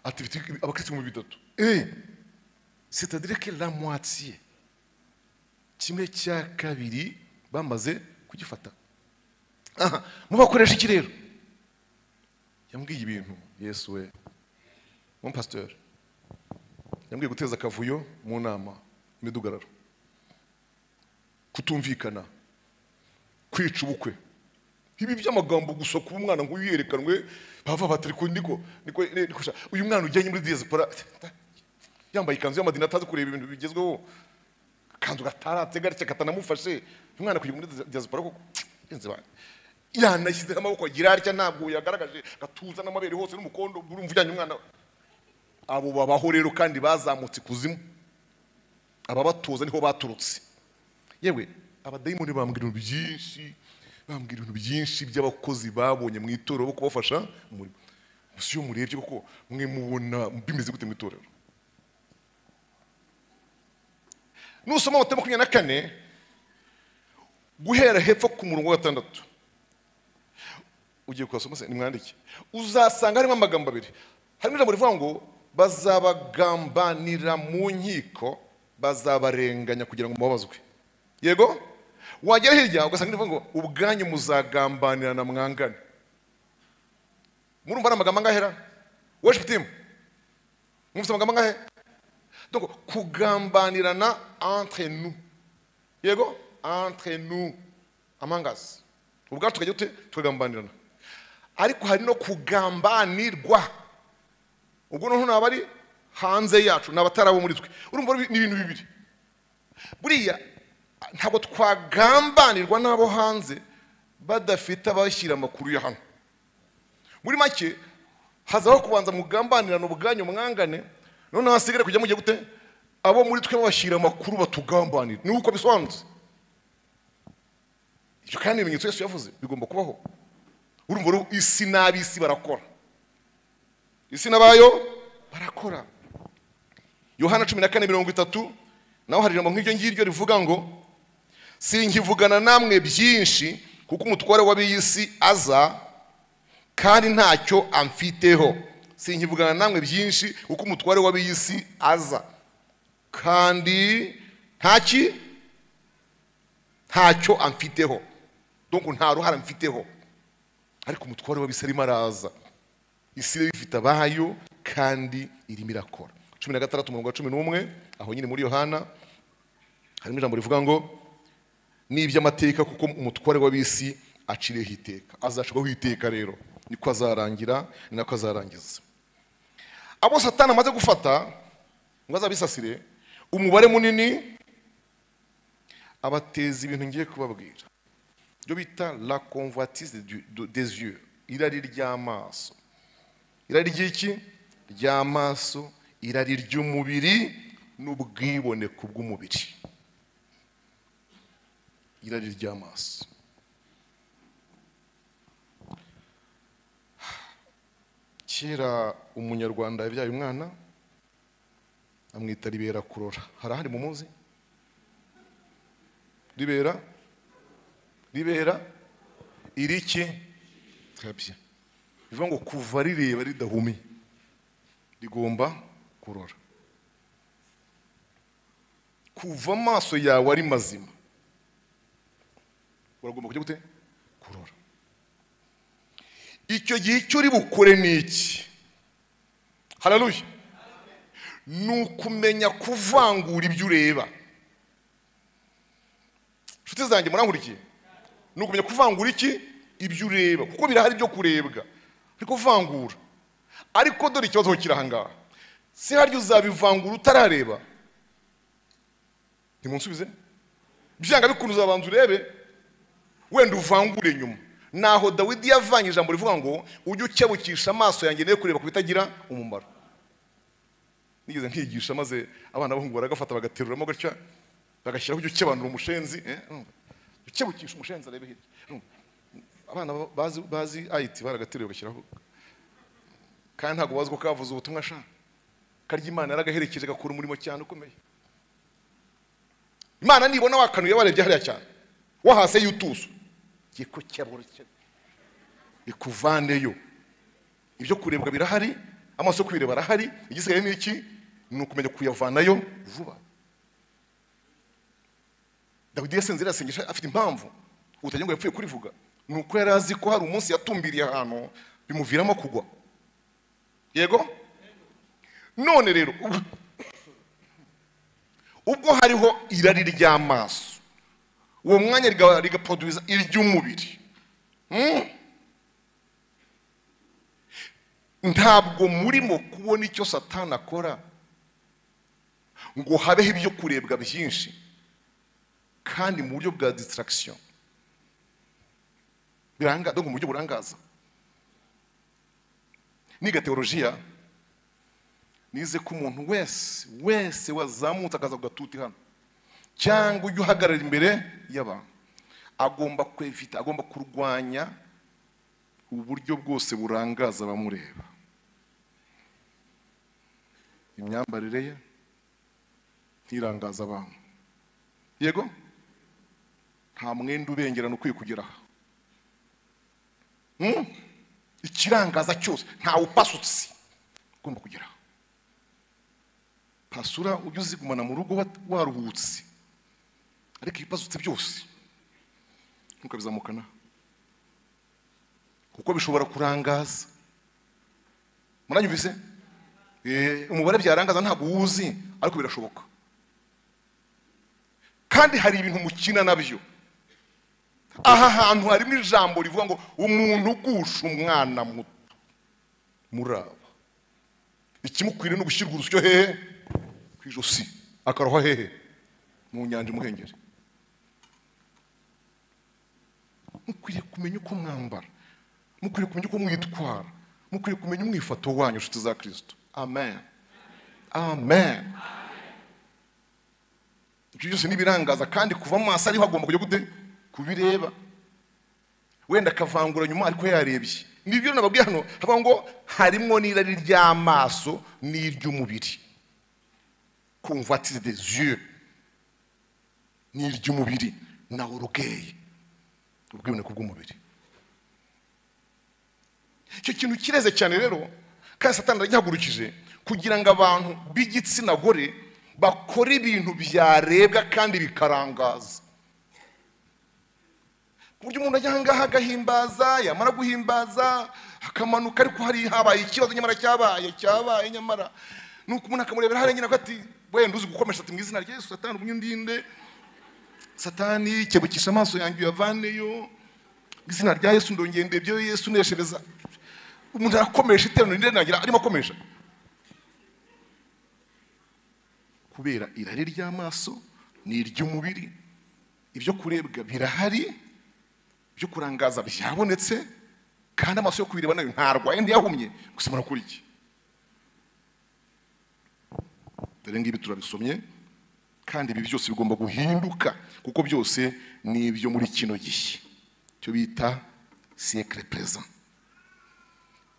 Speaker 1: ati mfite abakristo ibihumbi bitatu eh c'est-à-dire que la moitié kimwe cya kabiri bamaze kugifata aha mubakoresha iki rero yambwiye ibintu yesu we mon pasteur yambwiye guteza akavuyo mu nama imidugararo kutumvikana kwica ubukwe ibi by'amagambo gusa kuba umwana ngo yerekanwe bava batari ko niko niko niko sha- uyu mwana ujyanye muri diaspora yambaye ikanzu y'amadini atazi kureba ibintu bigezweho akanzu gataratse gatya katanamufashe uyu mwana kujya muri diaspora koko yenze bana yanashyizeho amaboko agira atya ntabwo yagaragaje gatuza n'amabere hose n'umukondo urumva ujyanye umwana we. abo babaho rero kandi bazamutse ikuzimu ababatoza niho baturutse yewe abadayimoni bambwira ibintu byinshi bambwira ibintu byinshi by'abakozi babonye mu itorero bo kubafasha mu murimo gusa iyo murebye koko mwe mubona bimeze gute mu itorero nusoma amata makumyabiri na kane guhera hepfo ku murongo wa gatandatu ugiye kuhasoma se nimwandike uzasanga harimo amagambo abiri harimo ijambo rivuga ngo bazabagambanira mu nkiko bazabarenganya kugira ngo mubabazwe yego wagera hirya ugasanga rivuga ngo ubwanyu muzagambanirana mwangane murumva ari amagambo angahera worship team mwumvise amagambo angahe donc kugambanirana entre nous yego entre nous among us ubwacu tukajya dute tukagambanirana ariko hari no kugambanirwa ubwo noneho naba ari hanze yacu ni abatarabo muri twe urumva ni ibintu bibiri buriya ntabwo twagambanirwa n'abo hanze badafite abashyira amakuru ya hano muri make hazaho kubanza mugambanirana ubwanyu mwangane noneho hasigare kujya mujya gute abo muri twe bashyira amakuru batugambanira ni uko bisobanutse ibyo kandi ibimenyetso yose yavuze bigomba kubaho urumva rero isi n'ab'isi barakora isi n'abayo barakora yohana cumi na kane mirongo itatu naho hari ijambo nk'iryo ngiryo rivuga ngo sinkivugana namwe byinshi kuko umutware w'ab'iy'isi aza kandi ntacyo amfiteho sinkivugana namwe byinshi kuko umutware w'ab'iy'isi aza kandi ntaki ntacyo amfiteho donc nta ruhara mfiteho ariko umutware w'ab'isi arimo araza isi rero ifite abayo kandi irimo irakora cumi na gatandatu umurongo wa cumi n'umwe aho nyine muri yohana harimo ijambo rivuga ngo ni iby'amateka kuko umutware w'ab'isi aciriyeho iteka azacirwaho iteka rero niko azarangira ni nako azarangiza abo satani amaze gufata ngo azabisasire umubare munini abateza ibintu ngiye kubabwira ibyo bita la convoitise du- du- des yeux irari ry'amaso irari ry'iki ry'amaso irari ry'umubiri n'ubwiboneko bw'umubiri irari ry'amaso kera umunyarwanda yabyaye umwana amwita ribera kurora hari ahandi mumuzi ribera ribera iriki turabye bivuga ngo kuva rireba ridahumye rigomba kurora kuva amaso yawe ari mazima uragomba kujya gute kurora icyo gihe icyo uri bukore ni iki hararuye ni ukumenya kuvangura ibyo ureba inshuti zanjye murankurikiye ni ukumenya kuvangura iki ibyo ureba kuko birahari ibyo kurebwa ariko kuvangura ariko dore ikibazo kiri aha ngaha si harya uzabivangura utarareba ntimunsubize byanga bikunze uzabanza urebe wenda uvangure nyuma naho dawidi yavanye ijambo rivuga ngo ujye ukebukisha amaso yanjye nayo kureba ku bitagira umumaro nigeze nkigisha maze abana bahungu baragafata bagateruramo gutya bagashyiraho ujya ukebanura umushenzi eh, urumva. Jya ukebukisha umushenzi arebe hirya urumva. abana ba- bazi bazi ayiti baragateruye bagashyiraho kandi ntabwo bazi ko kavuze ubutumwa sha karya imana yaragaherekeje gakora umurimo cyane ukomeye imana nibona wakanuye warebye hariya cyane wahase yutuzo giye ko cyaborokera ikuvaneyo ibyo kurebwa birahari amaso yo kubireba arahari igisigaye ni iki ni ukumenya kuyavanayo vuba dawidi yasenze irasengesha afite impamvu utagira ngo yapfuye kurivuga ni uko yari azi ko hari umunsi yatumbiriye ahantu bimuviramo kugwa yego none rero ubwo- ubwo hariho irari ry'amaso uwo mwanya riga- rigaproduza iry'umubiri Mm. ntabwo murimo kubona icyo satani akora ngo habeho ibyo kurebwa byinshi kandi mu buryo bwa distraction biranga donc mu buryo burangaza niga teolojiya nize ko umuntu wese wese wazamutse akaza ku gatuti hano cyangwa ujya uhagarara imbere y'abantu agomba kwevita agomba kurwanya uburyo bwose burangaza abamureba imyambarire ye ntirangaza abantu yego nta mwenda ubengerana ukwiye kugera aha Hmm? ikirangaza cyose ntawe upasutse ugomba kugera aha pasura ujya uzigumana mu rugo wa- waruhutse ariko ibipasutse byose ntukabizamukana kuko bishobora kurangaza muranyumvise Eh, umubare byarangaza ntabwo uwuzi ariko birashoboka kandi hari ibintu mukina nabyo aha hantu harimo ijambo rivuga ngo umuntu ugusha umwana muto muraba ikimukwiriye ni ugushyirwa urusyo hehe ku ijosi akarohwa hehe mu nyanja imuhengeri mukwiriye kumenya uko mwambara mukwiriye kumenya uko mwitwara mukwiriye kumenya umwifato wanyu nshuti za kirisito amen amen ibyo byose ni ibirangaza kandi kuva mu maso ariho agomba kujya gute kubireba wenda akavangura nyuma ariko yarebye nibyo nababwiye hano havuga ngo harimo n'irari ry'amaso n'iry'umubiri convoitise des yeux n'iry'umubiri na orugeye ubwiboneko bw'umubiri icyo kintu kireze cyane rero kandi satani aragihagurukije kugira ngo abantu b'igitsina gore bakore ibintu byarebwa kandi bikarangaza ku buryo umuntu ajya ahangaha agahimbaza yamara guhimbaza akamanuka ariko hari habaye ikibazo nyamara cyabaye cyabaye nyamara nuko umuntu akamurebera hariya nyina ati wenda uzi gukomesha ati mu izina rya yesu satani umunyundinde satani kebukisha amaso yanjye uyavaneyo mu izina rya yesu ndongende ibyo yesu uneshereza umuntu arakomesha iterano rirenangira arimo akomesha kubera irari ry'amaso ni iry'umubiri ibyo kurebwa birahari ibyo kurangaza byabonetse kandi amaso yo kubireba nayo ntarwaye ntiyahumye gusa murakuriye dore ngibi turabisomye kandi ibi byose bigomba guhinduka kuko byose ni ibyo muri kino gihe cyo bita siyekire perezida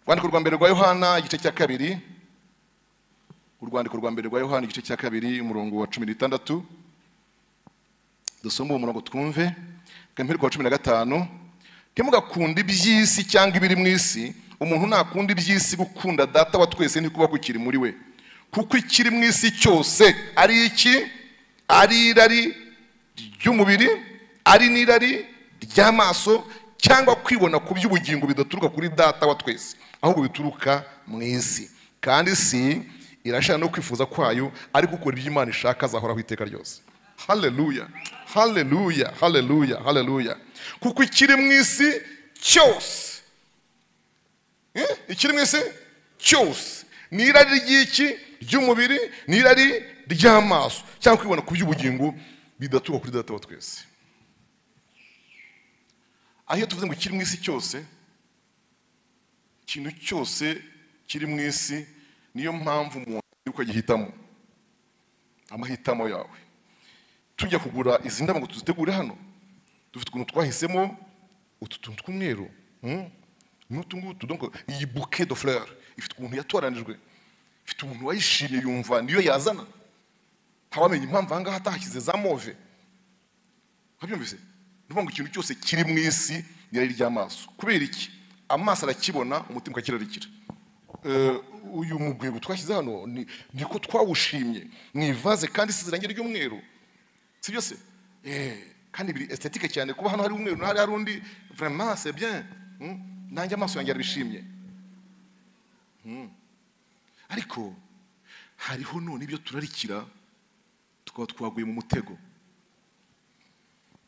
Speaker 1: urwandiko rwa mbere rwa yohana igice cya kabiri urwandiko rwa mbere rwa yohana igice cya kabiri umurongo wa cumi n'itandatu dusome uwo murongo twumve kamperwa wa cumi na gatanu ntimugakunde iby'isi cyangwa ibiri mu isi umuntu nakunda iby'isi gukunda data wa twese ntikuba kukiri muri we kuko ikiri mu isi cyose ari iki ari irari ry'umubiri ari n'irari ry'amaso cyangwa kwibona ku by'ubugingo bidaturuka kuri data wa twese ahubwo bituruka mu isi kandi isi irashaka no kwifuza kwayo ariko ukora ibyo imana ishaka azahoraho iteka ryose haleluya haleluya haleluya haleluya kuko ikiri mu isi cyose Eh? ikiri mu isi cyose ni irari ry'iki ry'umubiri ni irari ry'amaso cyangwa kwibona ku by'ubugingo bidatuba kuri data wa twese aho iyo tuvuze ngo ikiri mu isi cyose ikintu cyose kiri mu isi niyo mpamvu umuntu yuko agihitamo amahitamo yawe tujya kugura izi ndabo ngo tuzitegure hano dufite ukuntu twahisemo utu tuntu tw'umweru hmm? n'utu ngutu donc iyi bouquet de fleurs ifite ukuntu yatoranijwe ifite umuntu wayishimye yumva niyo yazana ntawamenya impamvu aha ngaha atahashyize za move nkabyumvise ni ukuvuga ngo ikintu cyose kiri mu isi ni irari ry'amaso kubera iki amaso arakibona umutima ukakirarikira Eh, uyu mugwego twashyize hano ni- niko twawushimye mu ivaze kandi isize irangi ry'umweru si byo se Eh, kandi biri estetike cyane kuba hano hari umweru n'ahari hari undi vraiment c'est bien Hmm? nanjye amaso yanjye arabishimye Hmm. ariko hariho none ibyo turarikira tukaba twaguye mu mutego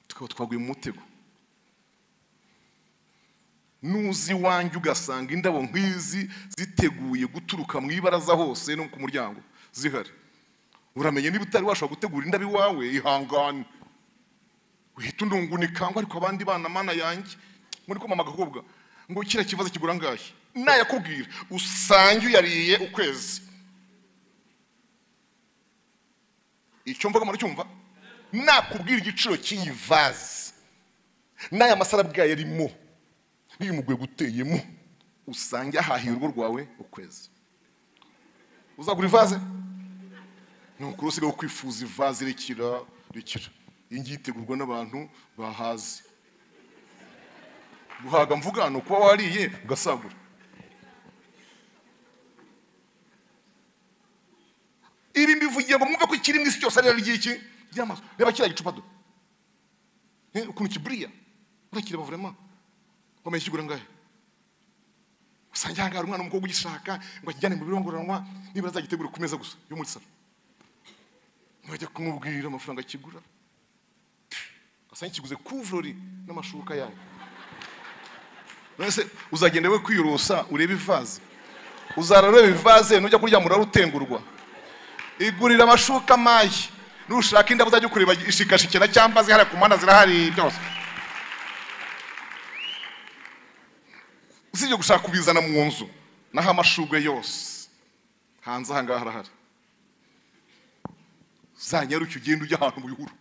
Speaker 1: tukaba twaguye mu mutego nuzi iwanjye ugasanga indabo nk'izi ziteguye guturuka mu ibaraza hose no ku muryango zihari uramenye niba utari washobora gutegura indabo iwawe ihangane uhita undungunika ngo ariko abandi bana mana yanjye muri kumama agakobwa ngo kiriya kibazo kigura angahe nayakubwira usange uyariye ukwezi icyo mvuga muracyumva nakubwira igiciro cy'iyi vaze n'aya masara bwayo arimo n'uyu mugwego uteyemo usange ahahiye urugo rwawe ukwezi uzagura ivaze ni ukuri usigaye kwifuza ivaze rekera rekera iyi ngiyi itegurwa n'abantu bahazi guhaga mvuga ni ukuba wariye ugasagura ibi mbivugiye ngo mwumve ko ikiri mu isi cyose ari ry'iki ry'amaso reba kiriya gicupa do Eh, ukuntu kiburiya urakireba vurema wamenye kigura angahe usanga ahangaha hari umwana w'umukobwa ugishaka ngo akijyane mu biro ngororanwa nibura azagitegure ku meza gusa yo muri salo mwajya kumubwira amafaranga kigura asanga kiguze kuvurori n'amashuka yayo none se uzagenda we kwiyorosa urebe ivaze uzara ureba ivaze nujya kuryama urarutengurwa igurira amashuka mayi nushaka indabo uzajya kureba ishikashikira cyangwa zihariya ku mpanda zirahari byose usibye gushaka kubizana mu nzu naho amashugwe yose hanze aha ngaha arahari zanyaruke ugenda ujya ahantu mu bihuru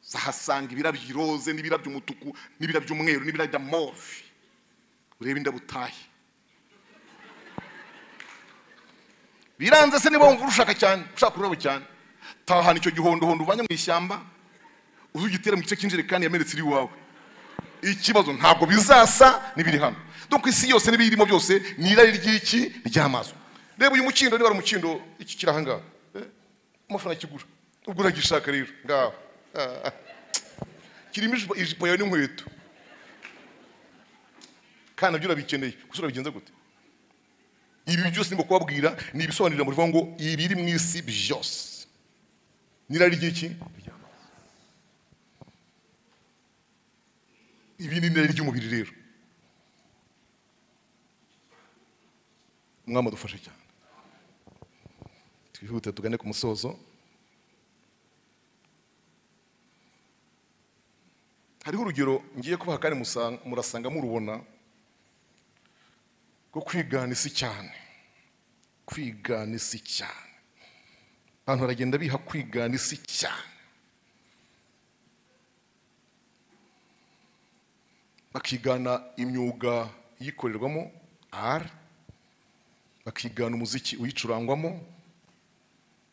Speaker 1: uzahasanga ibirabyo iroze n'ibirabyo umutuku n'ibirabyo umweru n'ibirabyo move urebe indabo utahe biranze se niba wumva urushaka cyane ushaka ururabo cyane tahana icyo gihondohondo uvanye mu ishyamba uzugitera mu gice cy'injerekani yamenetse iri iwawe ikibazo ntabwo bizasa n'ibiri hano donc isi yose n'ibiyirimo byose ni irari ry'iki ry'amaso reba uyu mukindo niba ari umukindo iki kiri aha ngaha Eh, amafaranga kigura ubwo uragishaka rero ngaho Ah, ah. kirimo ijipo- ijipo yawe n'inkweto kandi nabyo urabikeneye gusa urabigenza gute ibi byose ndimo kubabwira ni ibisobanurira mu rivuga ngo ibiri mu isi byose n'irari ry'iki ibi ni irari ry'umubiri rero umwami adufashe cyane twihute tugane ku musozo hariho urugero ngiye kubaha kandi musa- murasanga murubona rwo kwigana isi cyane kwigana isi cyane abantu baragenda biha kwigana isi cyane bakigana imyuga iyikorerwamo ari bakigana umuziki uyicurangwamo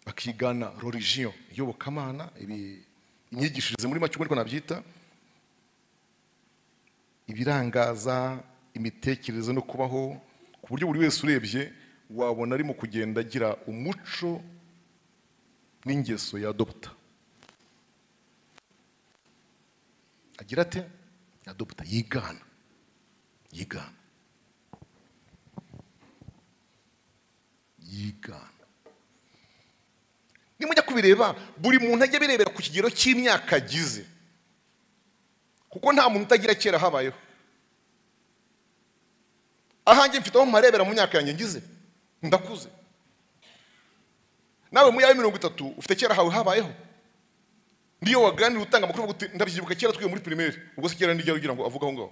Speaker 1: bakigana religion iyobokamana ibi imyigishirize muri make ubwo niko nabyita ibirangaza imitekerereze no kubaho ku buryo buri wese urebye wabona arimo kugenda agira umuco n'ingeso ya dogita agira ate ya dogita yigana yigana yigana nimujya kubireba buri muntu ajya abirebera ku kigero cy'imyaka agize kuko nta muntu utagira kera habayeho ahanjye mfite aho mparebera mu myaka yanjye ngize ndakuze nawe mu yawe mirongo itatu ufite kera hawe habayeho niyo waganira utanga amakuru avuga uti ndabyibuka kera twiwe muri primaire ubwo se kera n'iryari ugira ngo avuge aho ngaho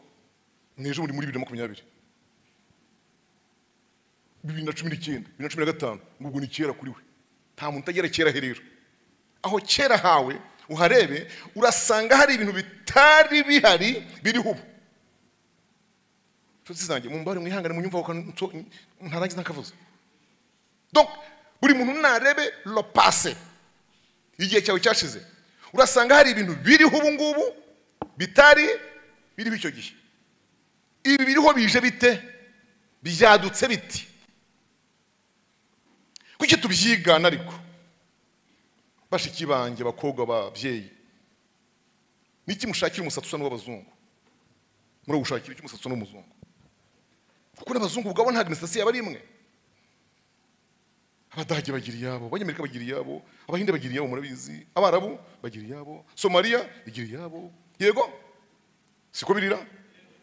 Speaker 1: ni ejo muri muri bibiri na makumyabiri bibiri na cumi n'icyenda bibiri na cumi na gatanu ngo ubwo ni kera kuri we nta muntu utagera kera he rero aho kera hawe uharebe urasanga hari ibintu bitari bihari biriho ubu inshuti zanjye mumbare mwihangane munyumva aho kantu nso- ntarangiza ntakavuze donc buri muntu narebe lo passé igihe cyawe cyashize urasanga hari ibintu biriho ubu ngubu bitari biriho icyo gihe ibi biriho bije bite byadutse biti kuki tubyigana ariko bashiki banjye bakobwa babyeyi niki mushakira umusatsi usa n'uw'abazungu murawushakira iki umusatsi usa n'umuzungu kuko n'abazungu ubwabo ntabwo imisatsi yaba ari imwe abadage bagira iyabo abanyamerika bagira iyabo abahinde bagira iyabo murabizi abarabu bagira iyabo somaliya igira iyabo yego siko birira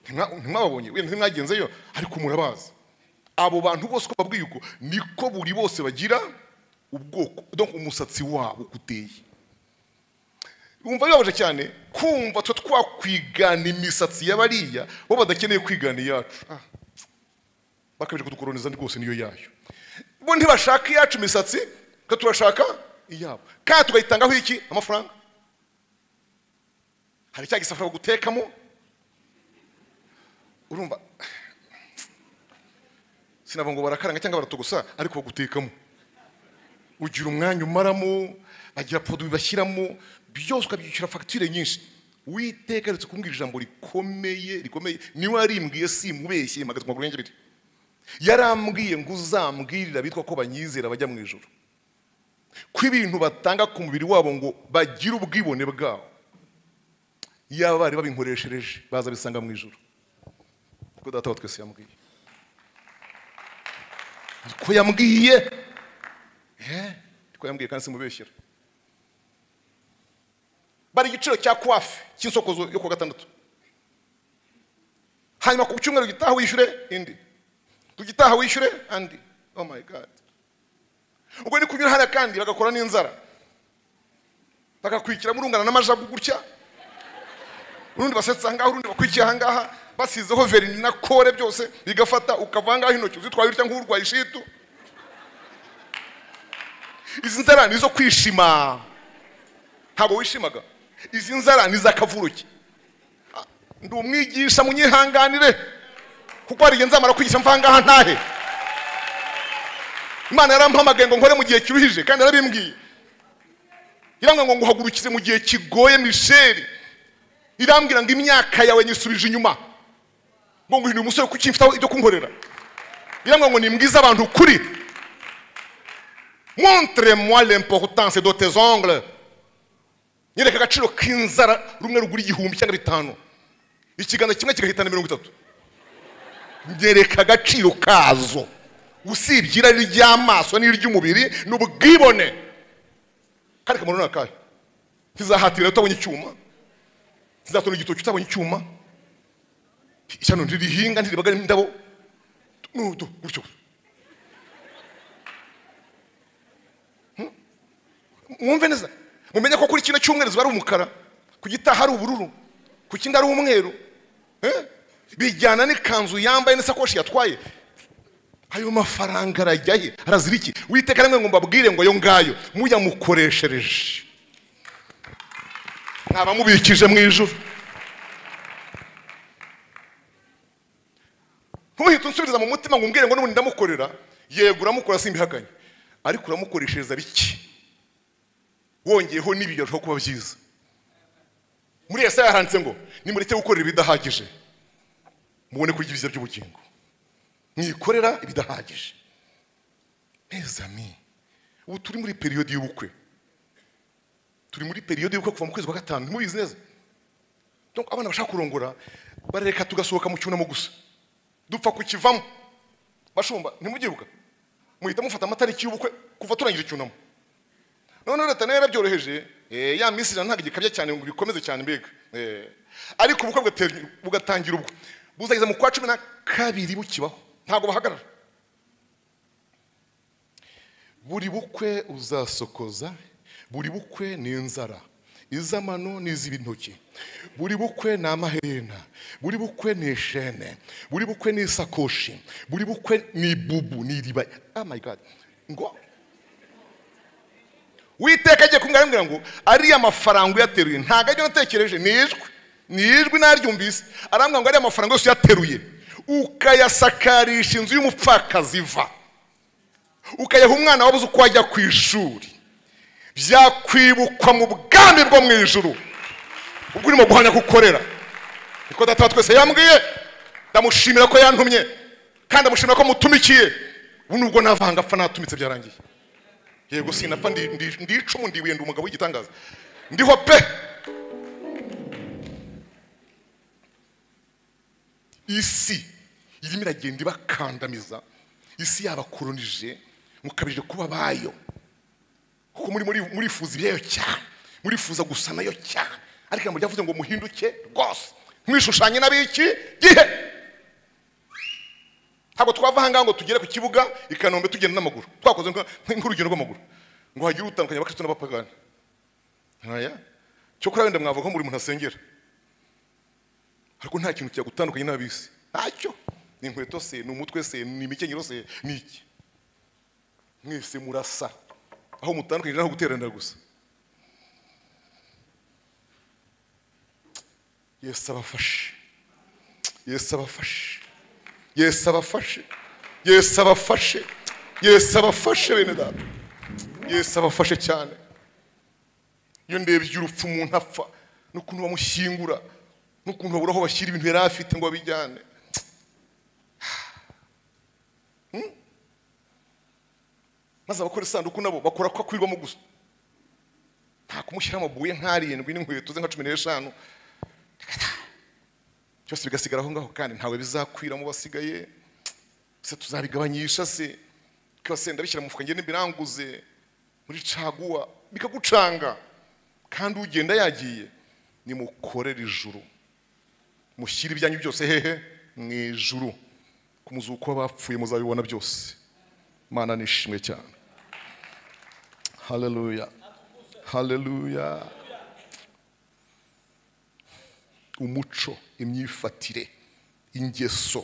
Speaker 1: Ntimwa- ntimwababonye wenda ntimwagenzeyo ariko murabazi abo bantu bose uko babwiye uko niko buri bose bagira ubwoko donc umusatsi wabo uko uteye wumva bibabaje cyane kumva twe twakwigana imisatsi y'abariya bo badakeneye kwigana iyacu Ah. bakomeje kudukoroniza rwose niyo yayo bo ntibashaka iyacu imisatsi twe turashaka iyabo kandi tukayitangaho iki amafaranga hari cya gisafuriya bagutekamo urumva sinavuga ngo barakaranga cyangwa baratogosa ariko bagutekamo ugira umwanya umaramo bagira poroduwi bashyiramo byose ukabyishyura fagitire nyinshi witeka aretse kumbwira ijambo rikomeye rikomeye niwe yarimbwiye simubeshye mpagaze ku maguru yanjye abiri yarambwiye ngo uzambwirira bitwa ko banyizera bajya mu ijoro ko ibintu batanga ku mubiri wabo ngo bagire ubwibone bwawo yaba bari babinkoreshereje baza bisanga mu ijoro kuko data wa twese yambwiye ko yambwiye twambwiye kandi simubeshyira bari igiciro cya kwafi cy'insokozo yo ku wa gatandatu hanyuma ku cyumweru gitaha wishyure indi ku gitaha wishyure andi oh my god ubwo ni kunyura hariya kandi bagakora n'inzara bagakurikiramo urungana n'amajagu gutya urundi basetsa ahangaha urundi bakurikiye ahangaha basizeho verini na kore byose bigafata ukava ahangaho intoki uzitwaye utya nk'urwaye ishitu izi nzara ni izo kwishima ntabwo wishimaga izi nzara ni iz'akavuruki Ah, ndi umwigisha munyihanganire kuko hari igihe nzamara kwigisha mvangaha ntahe imana yarampamagaye ngo nkore mu gihe kiruhije kandi yarabimbwiye irambwira ngo nguhagurukize mu gihe kigoye misheri irambwira ngo imyaka yawe nyisubije inyuma ngo nguhindure umusore kuko mfiteho ibyo kunkorera irambwira ngo nimbwize abantu ukuri montre-moi l'importance de tes ongles nyereka agaciro k'inzara rumwe rugura igihumbi cyangwa bitanu ikiganza kimwe kigahitana mirongo itatu nyereka agaciro kazo usibye irari ry'amaso n'iry'umubiri ni ubwibone kandi kamaro ni akahe ntizahatirira utabonye icyuma ntizatonda igitoki utabonye icyuma ishyano ntirihinga ntiribagara indabo n'udu gutyo gusa mwumve neza mumenye ko kuri kino cyumweru ziba ari umukara ku gitaha ari ubururu ku kindi ari umweru Eh? bijyana n'ikanzu yambaye n'isakoshi yatwaye ayo mafaranga arajya he arazira iki witeka rimwe ngo mbabwire ngo ayo ngayo muyamukoreshereje mwaba mubikije mu ijuru ntuhite unsubiriza mu mutima ngo umbwire ngo n'ubundi ndamukorera yego uramukora simbihakanye ariko uramukoreshereza biki wongeyeho n'ibiyo arushaho kuba byiza muri yesaya handitse ngo nimureke gukorera ibidahagije mubone kurya ibyiza by'ubugingo mwikorera ibidahagije meza mi ubu turi muri periyodi y'ubukwe turi muri periyodi y'ubukwe kuva mu kwezi kwa gatanu ntimubizi neza Donc abana bashaka kurongora barareka tugasohoka mu cyunamo gusa dupfa kukivamo bashumba ntimubyibuka muhita mufata amatariki y'ubukwe kuva turangije icyunamo none leta nayo yarabyoroheje eh, ya minsi ijana ntabwo igikabya cyane ngo bikomeze cyane mbega Eh, ariko ubukwe bugatera- bugatangira ubwo buzageza mu kwa cumi na kabiri bukibaho ntabwo bahagarara buri bukwe uzasokoza buri bukwe ni inzara iz'amano n'iz'ibintoki buri bukwe ni amaherena buri bukwe ni ishene buri bukwe ni isakoshi buri bukwe ni ibubu ni iriba oh my god ngo witeka agiye kumbwira arambwira ngo ariya mafaranga uyateruye ntabwo aryo natekereje ni ijwi ni ijwi naryumvise arambwira ngo ariya mafaranga yose uyateruye ukayasakarisha inzu y'umupfakazi va ukayaha umwana wabuze uko ajya ku ishuri byakwibukwa mu bwami bwo mu ijuru ubwo urimo guhamya ko ukorera niko data wa twese yambwiye ndamushimira ko yantumye kandi ndamushimira ko mutumikiye ubu nubwo navanga apfa natumitse byarangiye yego sinapfa ndi- ndi- ndi icumu ndibuye ndi umugabo w'igitangaza ndiho pe isi irimo iragenda ibakandamiza isi yabakoronije mukabije kuba bayo kuko muri muri murifuza ibyayo cyane murifuza gusa nayo cyane ariko ijambo ryavuze ngo muhinduke rwose mwishushanye n'abiki gihe ntabwo twava ahangaha ngo tugere ku kibuga i kanombe tugenda n'amaguru twakoze nka- nk'urugendo rw'amaguru ngo hagire utandukanye abakristo n'abapagani ntaya cyo kuri wenda mwavuga ko buri muntu asengera ariko nta kintu cyagutandukanye n'abisi ntacyo ni inkweto se ni umutwe se ni imikenyero se ni iki mwese murasa aho mutandukanye naho guteranira gusa yesu abafashe yesu abafashe yesu abafashe yesu abafashe yesu abafashe bene data yesu abafashe cyane iyo ndebye urupfu umuntu apfa n'ukuntu bamushyingura n'ukuntu babura aho bashyira ibintu yari afite ngo abijyane Hmm? maze abakora isanduku nabo bakora ko akwirwamo gusa nta kumushyiraho amabuye nk'arindwi n'inkweto ze nka cumi n'eshanu byose bigasigara aho ngaho kandi ntawe bizakwira mu basigaye se tuzabigabanyisha se twibasenda bishyira mu mufuka ngende biranguze muri caguwa bikagucanga kandi ugenda yagiye nimukorere ijuru mushyire ibyanyu byose hehe mu ijuru ku muzuko w'abapfuye muzabibona byose mana nishimwe cyane haleluya haleluya umuco imyifatire ingeso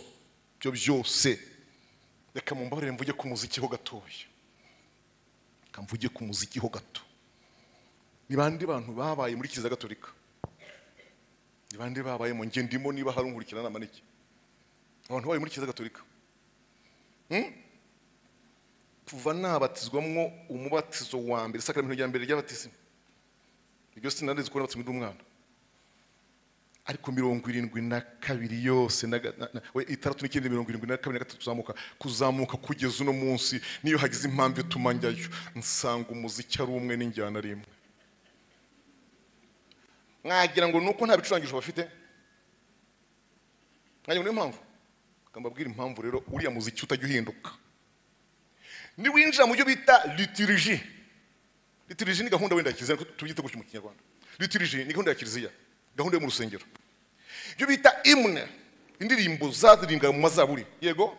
Speaker 1: ibyo byose reka mumbabarire mvuge ku muziki ho gatoya reka mvuge ku muziki ho gato ni bande bantu babaye muri kiliziya gatolika ni bande babaye mu nge ndimo niba hari unkurikirana nama n'iki abantu babaye muri kiliziya gatolika Hmm? kuva nabatizwamwo umubatizo wa mbere isakaramentu rya mbere ry'abatisimu iryo sinarizi kubona batsimwe umwana ariko mirongo irindwi na kabiri yose na ga- na- na- we, itandatu n'icyenda mirongo irindwi na kabiri na gatatu tuzamuka kuzamuka kugeza uno munsi niyo hagize impamvu ituma njyayo nsanga umuziki ari umwe n'injyana ari imwe mwagira ngo ni uko nta bicurangisho bafite mwagira ngo niyo mpamvu Reka mbabwire impamvu rero uriya muziki utajya uhinduka niwinjira mu byo bita lituriji lituriji ni gahunda wenda ya kiliziya ariko tubyite gutyo mu kinyarwanda lituriji ni gahunda ya kiliziya gahunda yo mu rusengero ibyo bita imwe indirimbo zaririmbwaga mu mazaburi yego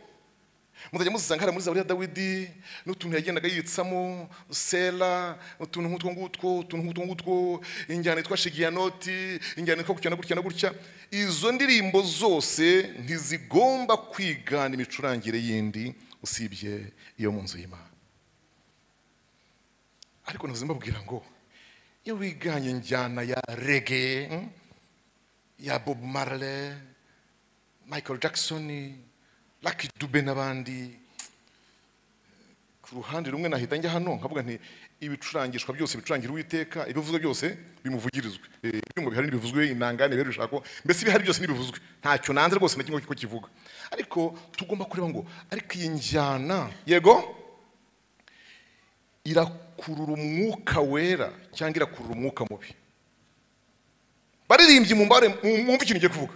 Speaker 1: muzajya muzisanga hariya muri zaburi ya dawidi n'utuntu yagendaga yitsamo sera utuntu nk'utwo ngutwo utuntu nk'utwo ngutwo injyana yitwa shigiyanoti injyana yitwa gutya na gutya na gutya izo ndirimbo zose ntizigomba kwigana imicurangire yindi usibye iyo mu nzu y'imana ariko ntuzi mbabwira ngo iyo wiganye njyana ya rege hmm? ya bob marley michael jackson lucky dube n'abandi ku ruhande rumwe nahita njya hano nkavuga nti ibicurangishwa byose bicurangira uwiteka ibivuzwe byose bimuvugirizwe Eh, ibyuma bihari ntibivuzwe inangane rero ishako mbese ibihari byose ntibivuzwe ntacyo nanze rwose na kimwe ko kivuga ariko tugomba kureba ngo ariko iyi njyana yego irakurura umwuka wera cyangwa irakurura umwuka mubi baririmbyi mu mbare mu- mwumve ikintu ngiye kuvuga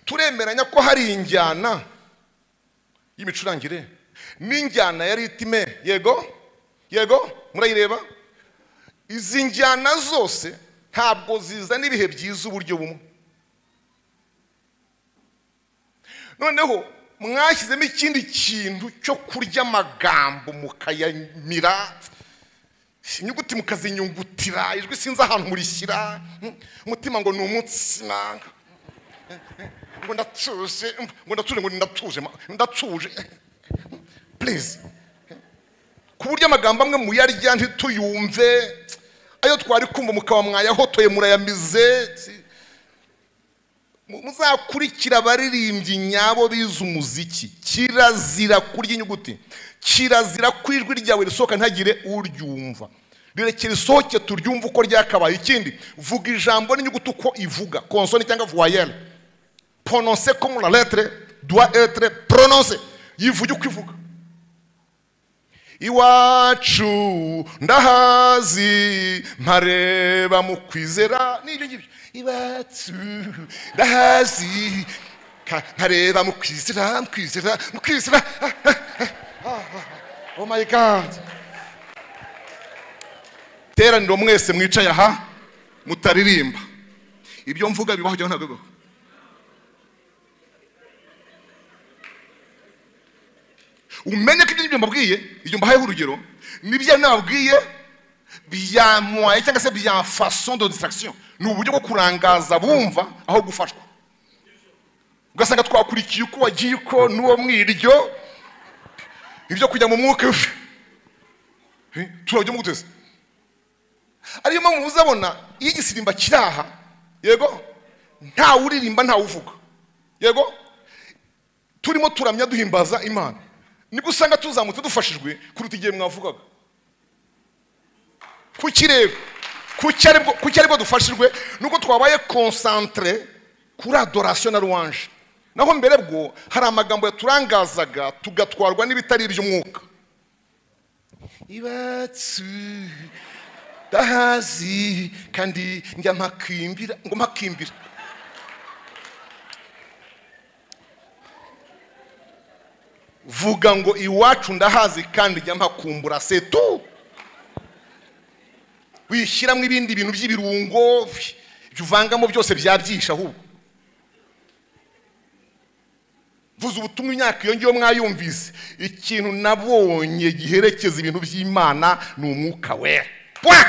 Speaker 1: turemeranya ko hari injyana y'imicurangire n'injyana ya ritime yego yego murayireba izi njyana zose ntabwo zizana ibihe byiza uburyo bumwe noneho mwashyizemo ikindi kintu cyo kurya amagambo mukayamira inyuguti mukazinyungutira ijwi sinzi ahantu murishyira hmm, umutima ngo ni umutsima ngo ndatuje ngo ndatuje ngo ndatuje ma- ndatuje please ku buryo amagambo amwe muyarya ntituyumve ayo twari kumva mukaba mwayahotoye murayamize Mu- muzakurikira abaririmbyi nyabo bize umuziki kirazira kurya inyuguti kirazira ko ijwi ryawe risohoka ntihagire uryumva rirekere risohoke turyumve uko ryakabaye ikindi vuga ijambo n'inyuguti uko ivuga konsoni cyangwa voyelle prononcer comme la lettre doit être prononcée yivuge uko ivuga iwacu ndahazi nkareba mu kwizera n'ibyo ngibyo iwacu ndahazi ka- nkareba mu kwizera mu kwizera mu kwizera Ah, ah, ah, ah, ah. oh my god teraniro mwese mwicaye aha mutaririmba ibyo mvuga bibaho cyangwa ntabwo bibaho umenye ko ibyo ngibyo mbabwiye ibyo mbahayeho urugero nibyo nababwiye byamuhaye cyangwa se byafaso de distraction ni uburyo bwo kurangaza bumva aho gufashwa ugasanga twakurikiye uko wagiye uko n'uwo mwiryo ibyo kujya mu mwuka Eh, turabyo muguteze ariyo mpamvu muzabona iyo igisirimba kiri aha yego ntawe uririmba ntawe uvuga yego turimo turamya duhimbaza imana nibwo usanga tuzamutse dufashijwe kuruta igihe mwavugaga kuki rero kuki aribwo kuki aribwo dufashijwe nuko twabaye konsantere kuri adorasiyo na ruwanje naho mbere bwo hari amagambo yaturangazaga tugatwarwa n'ibitari iby'umwuka ibatsu ndahazi kandi njya mpakimbira ngo mpakimbira vuga ngo iwacu ndahazi kandi njya mpakumbura setu wishyiramo ibindi bintu by'ibirungo ibyo uvangamo byose byabyisha ahubwo vuza ubutumwa imyaka iyo ngiyo mwayumvise ikintu nabonye giherekeza ibintu by'imana ni umwuka wera Point.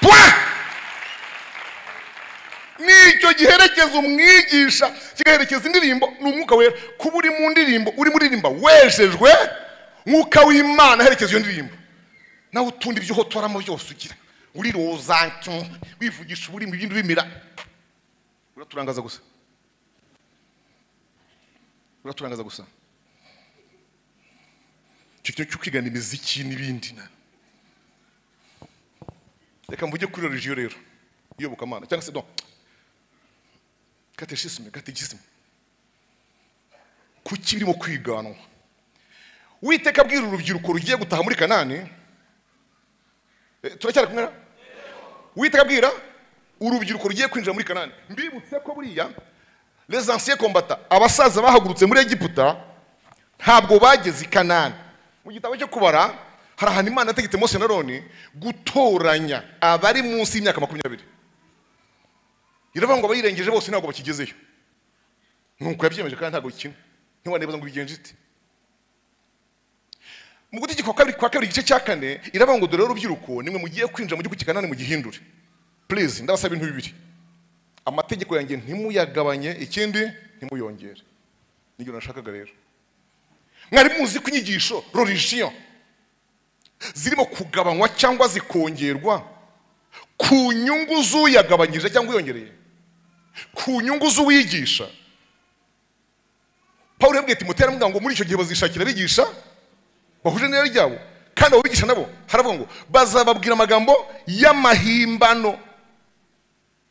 Speaker 1: Point. ni icyo giherekeza umwigisha kigaherekeza indirimbo ni umwuka wera kuba uri mu ndirimbo uri muri ririmba wejejwe mwuka w'imana aherekeza iyo ndirimbo nawe utundi byo uhotoramo byose ugira uriroza wivugisha uburimi ibindi bimira uraturangaza gusa uraturangaza gusa icyo kintu cyo kwigana imiziki n'ibindi na reka mvuge kuri religiyo rero iyobokamana cyangwa se don kateshisime katekisime kuki birimo kwiganwa witeka abwira urubyiruko rugiye gutaha muri kanani Eh, turacyari kumwe na witeka abwira urubyiruko rugiye kwinjira muri kanani mbibutse ko buriya les anciens combattants abasaza bahagurutse muri egiputa ntabwo bageze i kanani mu gitabo cyo kubara hari ahantu imana yategetse mose na roni gutoranya abari munsi y'imyaka makumyabiri iravuga ngo abayirengeje bose ntabwo bakigezeyo nuko yabyemeje kandi ntabwo bikina ntiwanebeza ngo bigenje ite mu gutegeko kwa kabiri kwa kabiri igice cya kane iravuga ngo dore urubyiruko nimwe mugiye kwinjira mu gihugu cy'ikanani mugihindure purize ndabasaba ibintu bibiri amategeko yanjye ntimuyagabanye ikindi ntimuyongere nibyo nashakaga rero mwari muzi ko inyigisho religion zirimo kugabanywa cyangwa zikongerwa ku nyungu z'uyagabanyije cyangwa uyongereye ku nyungu z'uwigisha paul yabwiye timoteyo aramubwira ngo muri icyo gihe bazishakira abigisha bahuje n'irari ryabo kandi abo bigisha nabo haravuga ngo bazababwira amagambo y'amahimbano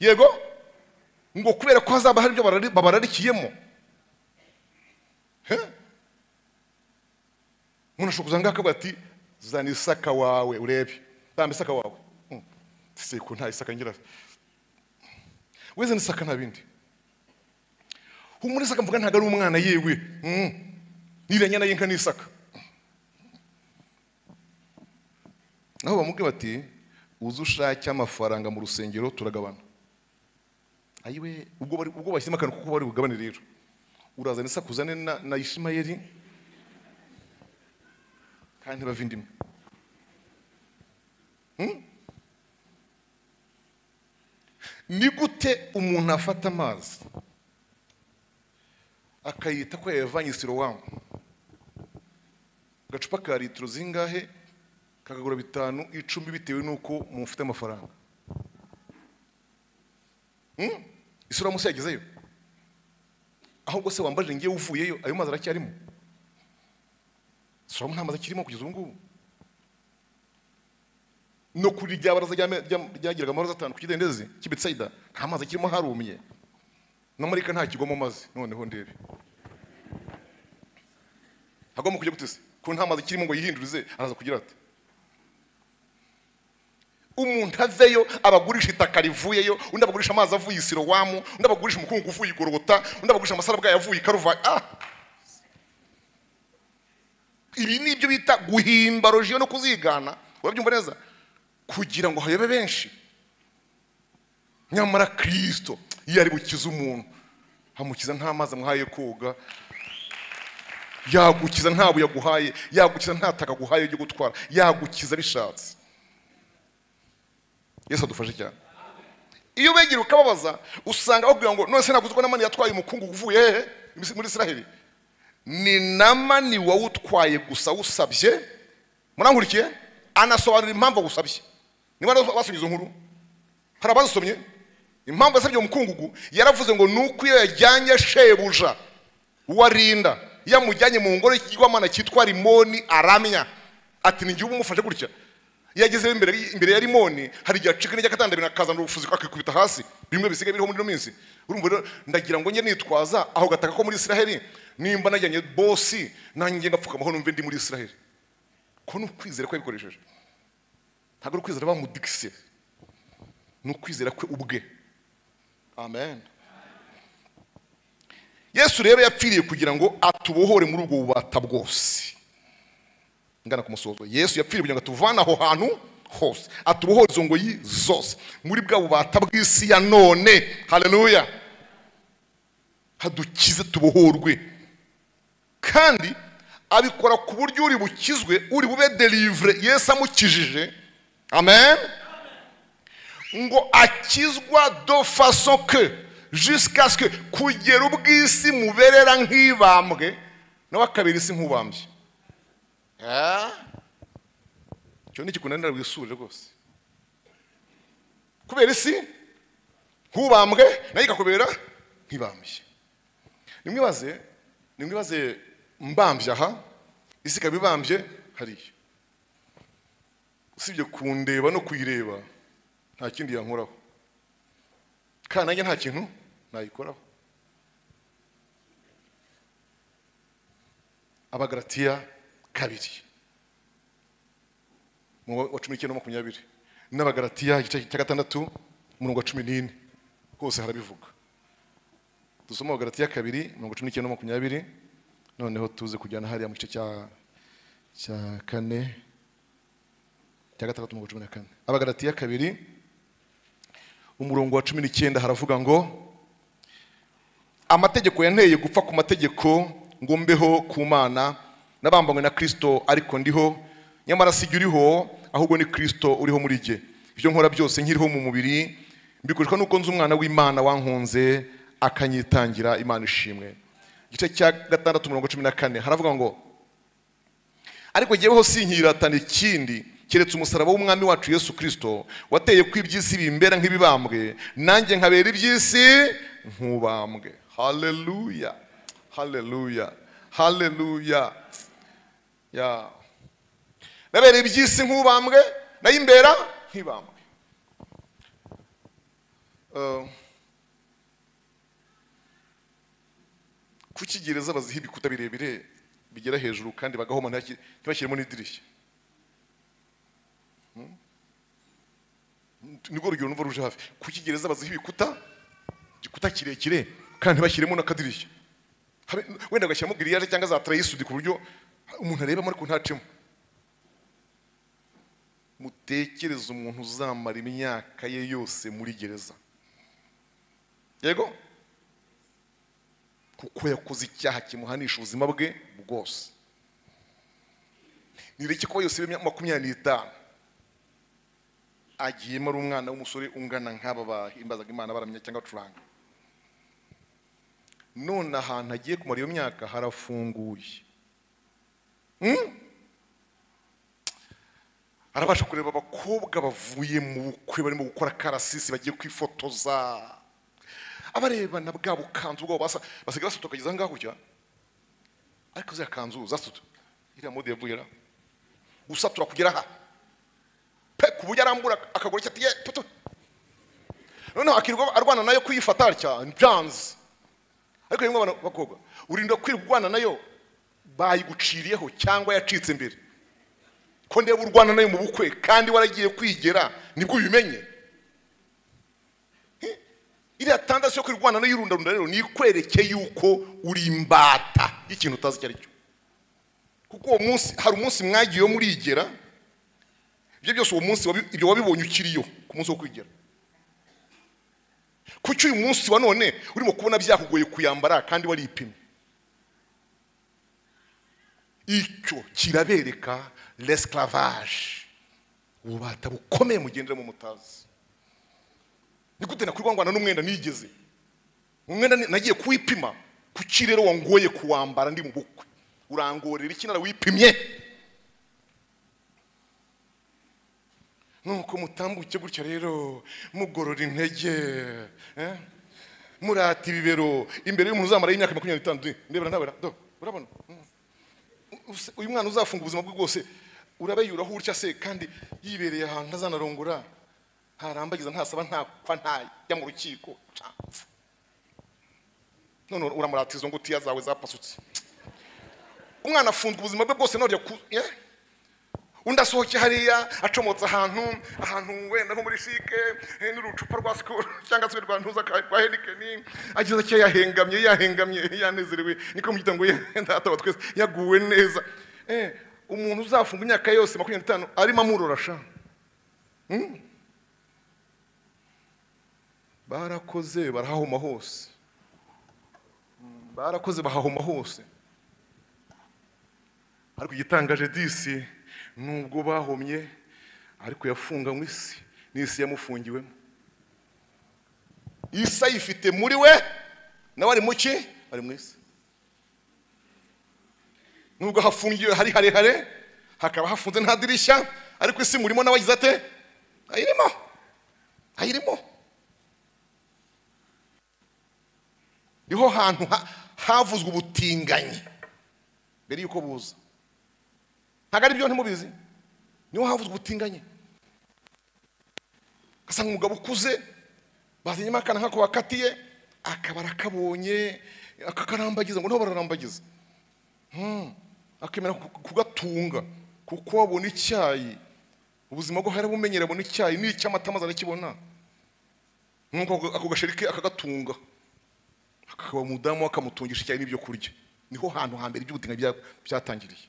Speaker 1: yego ngo kubera ko hazaba hari ibyo barari- babararikiyemo He? umuntu ashobora kuzanga akavuga ati zana isaka wawe urebe tamba isaka wawe Mm. seko nta isaka ngira we zana isaka nta bindi humura isaka mvuga ntabwo ari umwana yewe Mm. n'iriya nyana y'inka ni isaka naho bamubwira bati uze ushake amafaranga mu rusengero turagabana ayiwe ubwo bari- ubwo bashyizemo akantu kuko bari bugabane rero urazana isaku uzane na, na ishimayeli kandi bava indimi Hmm? ni gute umuntu afata amazi akayita ko yayavanye sirowamu agacupa ka litiro zingahe kakagura bitanu icumi bitewe n'uko mufite amafaranga Hmm? isirowamu se yagezeyo ahubwo se wambajije ngewe uvuyeyo ayo mazi aracyarimo sirowamu nta mazi akirimo kugeza ubu ngubu no kuri rya baraza ryame- ryam- ryagiraga amaroza atanu ku kidendezi cy'i Betsaida nta mazi akirimo harumye na marika nta kigwamo mazi noneho ndebe hagomba kujya gute se ko nta mazi akirimo ngo yihindurize araza kugira ati umuntu aveyo abagurisha itaka rivuyeyo undi abagurisha amazi avuye i sirowamu undi abagurisha umukungu uvuye i gorogota undi abagurisha amasarabwayi avuye i karuvayi ah ibi ni ibyo bita guhimba rojiyo no kuzigana urabyumva neza kugira ngo hayobe benshi nyamara kirisito iyo ari bukize umuntu amukiza nta mazi amuhaye yo koga yagukiza nta buye aguhaye yagukiza nta taka aguhaye ryo gutwara yagukiza bishatse yesu adufashe cyane iyo ubegera ukababaza usanga bakubwira ngo none se ntabwo uzi ko namani yatwaye umukungu uvuye hehe muri israheli ni namani wowe utwaye gusa awusabye murangurukiye anasobanura impamvu awusabye niba basomye izo nkuru hari abazisomye impamvu yasabye umukungugu yaravuze ngo nuko iyo yajyanye shebuja warinda yamujyanye mu ngoro y'ikigwamana cyitwa rimoni aramya ati ni gihugu umufashe gutya yageze imbere imbere ya rimoni hari igihe acika n'ijya akatandabira akazana ubufuzi akikubita hasi bimwe bisigaye biriho muri ino minsi urumva rero ndagira ngo njye nitwaza aho gataka ko muri israheli nimba najyanye bosi nanjye ngapfukamaho numve ndi muri israheli ko ni ukwizera ko yabikoresheje ntabwo ari ukwizera bamudikise ni ukwizera kwe ubwe amen yesu rero yapfiriye kugira ngo atubohore muri ubwo bubata bwose ngana ku musozo yesu yapfiriye kugira ngo atuvane aho hantu hose atubohore izo ngoyi zose muri bwa bubata bw'isi ya none haleluya hadukize tubohorwe kandi abikora ku buryo uri bukizwe uri bube derivure yesu amukijije amen ngo akizwa do faso ke jisikaswe kugera ubw'isi muberera nk'ibambwe nawe akabera isi nk'ubambye icyo ni ikikunanira wisubire rwose kubera isi nk'ubambwe nayo ikakubera nk'ibambye nimwibaze nimwibaze mbambye aha isi ikaba ibambye hariya usibye kundeba no kuyireba nta kindi yankoraho kandi nanjye nta kintu nayikoraho abagaratiya kabiri mu wa cumi n'icyenda makumyabiri n'abagaratiya igice cya gatandatu umurongo wa cumi n'ine hose harabivuga dusoma abagaratiya kabiri mirongo cumi n'icyenda makumyabiri noneho tuze kujyana hariya mu gice cya cya kane cya gatandatu mirongo cumi na kane abagaratiya kabiri umurongo wa cumi n'icyenda haravuga ngo amategeko yanteye gupfa ku mategeko ngo mbeho ku mana nabambanywe na kirisito ariko ndiho nyamara sijya uriho ahubwo ni kirisito uriho muri jye ibyo nkora byose nkiriho mu mubiri mbikoreshwa n'uko nzi umwana w'imana wankunze akanyitangira imana ishimwe igice cya gatandatu mirongo cumi na kane haravuga ngo ariko jyeweho sinkiratana ikindi keretse umusaraba w'umwami wacu yesu kirisito wateye ko iby'isi bimbera nk'ibibambwe nanjye nkabera iby'isi nk'ubambwe haleluya haleluya haleluya ya nabera iby'isi nk'ubambwe nayo imbera nk'ibambwe Uh, kuki gereza baziha ibikuta birebire bigera hejuru kandi bagahoma ntaki- ntibashyiremo n'idirishya nirwo rugero numva ruje hafi kuki gereza baziha ibikuta igikuta kirekire kandi ntibashyiremo n'akadirishya Habe- wenda bagashyiramo giriyaje cyangwa za tarayisudi ku buryo umuntu arebamo ariko ntacemo mutekereze umuntu uzamara imyaka ye yose muri gereza yego kuko yakoze icyaha kimuhanisha ubuzima bwe bwose nireke kuba yose y'imyaka makumyabiri n'itanu agiyemo ari umwana w'umusore ungana nk'aba bahimbazaga imana baramya cyangwa bacuranga none ahantu agiye kumara iyo myaka harafunguye Hmm? arabasha kureba abakobwa bavuye mu bukwe barimo gukora karasisi bagiye kwifotoza abarebana bwa bukanzu bwabo basa- basigaye basuta ukageza aho ngaho kujya ariko ziriya kanzu zasuta iriya mode yavuye ra gusatura kugera aha pe ku buryo arambura akaguru cye ati ye toto noneho akirirwa arwana nayo kuyifata atya byanze ariko rimwe abana bakobwa urinda kwirwana nayo bayiguciriyeho cyangwa yacitse imbere ko ndeba urwana nayo mu bukwe kandi waragiye kwigera nibwo ubimenye Hi, iriya tandasi yo kwirwana nayo irundarunda rero ni ikwereke yuko uri imbata y'ikintu utazi icyo ari cyo kuko uwo munsi hari umunsi mwagiyeho murigera ibyo byose uwo munsi wabi- ibyo wabibonye ukiriyo ku munsi wo kwigera kuki uyu munsi wa none urimo kubona byakugoye kuyambara kandi waripimye icyo kirabereka l'esclavage ububata bukomeye mugendera mu mutazi ni gute nakwirwangwana n'umwenda nigeze umwenda ni- nagiye kuwipima kuki rero wangoye kuwambara ndi mu bukwe urangorera iki narawipimye nuko mutambuke gutya rero mugorora intege eh? murata ibibero imbere y'umuntu uzamara imyaka makumyabiri n'itanu de- ndebera ndabera do urabona Mm. Use- uyu mwana uzafunga ubuzima bwe bwose urabeyuraho utya se kandi yibereye ahantu ntazanarongora ntarambagiza ntasaba ntapfa ntajya mu rukiko Ca. none uramurata izo ngutiya zawe zapasutse umwana afunzwe ubuzima bwe bwose none ku eh? undi asohoke hariya acomotse ahantu ahantu wenda nko muri shike eh, n'urucupa rwa sikoro cyangwa se rwa ntuza ka- rwa henikeni ageze atya yahengamye yahengamye yanezerewe niko mu gitondo ndatawa twese yaguwe neza Eh, umuntu uzafunga imyaka yose makumyabiri n'itanu arimo amurora sha Hmm? barakoze barahahoma hose Hmm, barakoze bahahoma hose ariko igitangaje disi nubwo bahomye ariko yafunganywe isi n'isi yamufungiwemo isi ayifite muri we nawe ari mu ki ari mu isi nubwo hafungiwe hari harehare hakaba hafunze nta dirishya ariko isi murimo nawe agize ate ayirimo ayirimo niho hantu ha- havuzwe ubutinganyi mbere y'uko buza ntabwo ari byo ntimubizi niho havuzwe ubutinganye ugasanga umugabo ukuze bazanyemo akana nk'ako bakatiye akaba arakabonye akakarambagiza ngo niho bararambagiza Hmm. akemera ku- kugatunga kuko wabona icyayi ubuzima bwo hari bumenyera abona icyayi n'icyamata maze arakibona nuko ako- ako gasheri ke akagatunga akaba umudamu we akamutungisha icyayi n'ibyo kurya niho hantu hambere iby'ubutinganyi bya- byatangiriye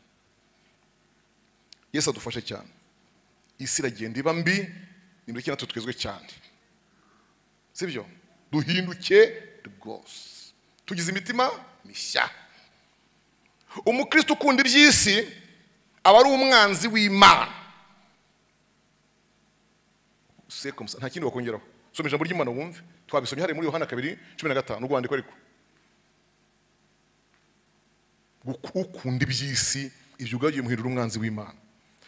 Speaker 1: yesu adufashe cyane isi iragenda iba mbi nimureke natwe twezwe cyane sibyo duhinduke rwose tugize imitima mishya umukristo ukunda iby'isi aba ari umwanzi w'imana C'est comme ça, nta kindi wakongeraho soma ijambo ry'imana wumve twabisomye hariya muri yohana kabiri cumi na gatanu urwandiko ariko Guku- ukunda iby'isi ibyo ubwabyo bimuhindura umwanzi w'imana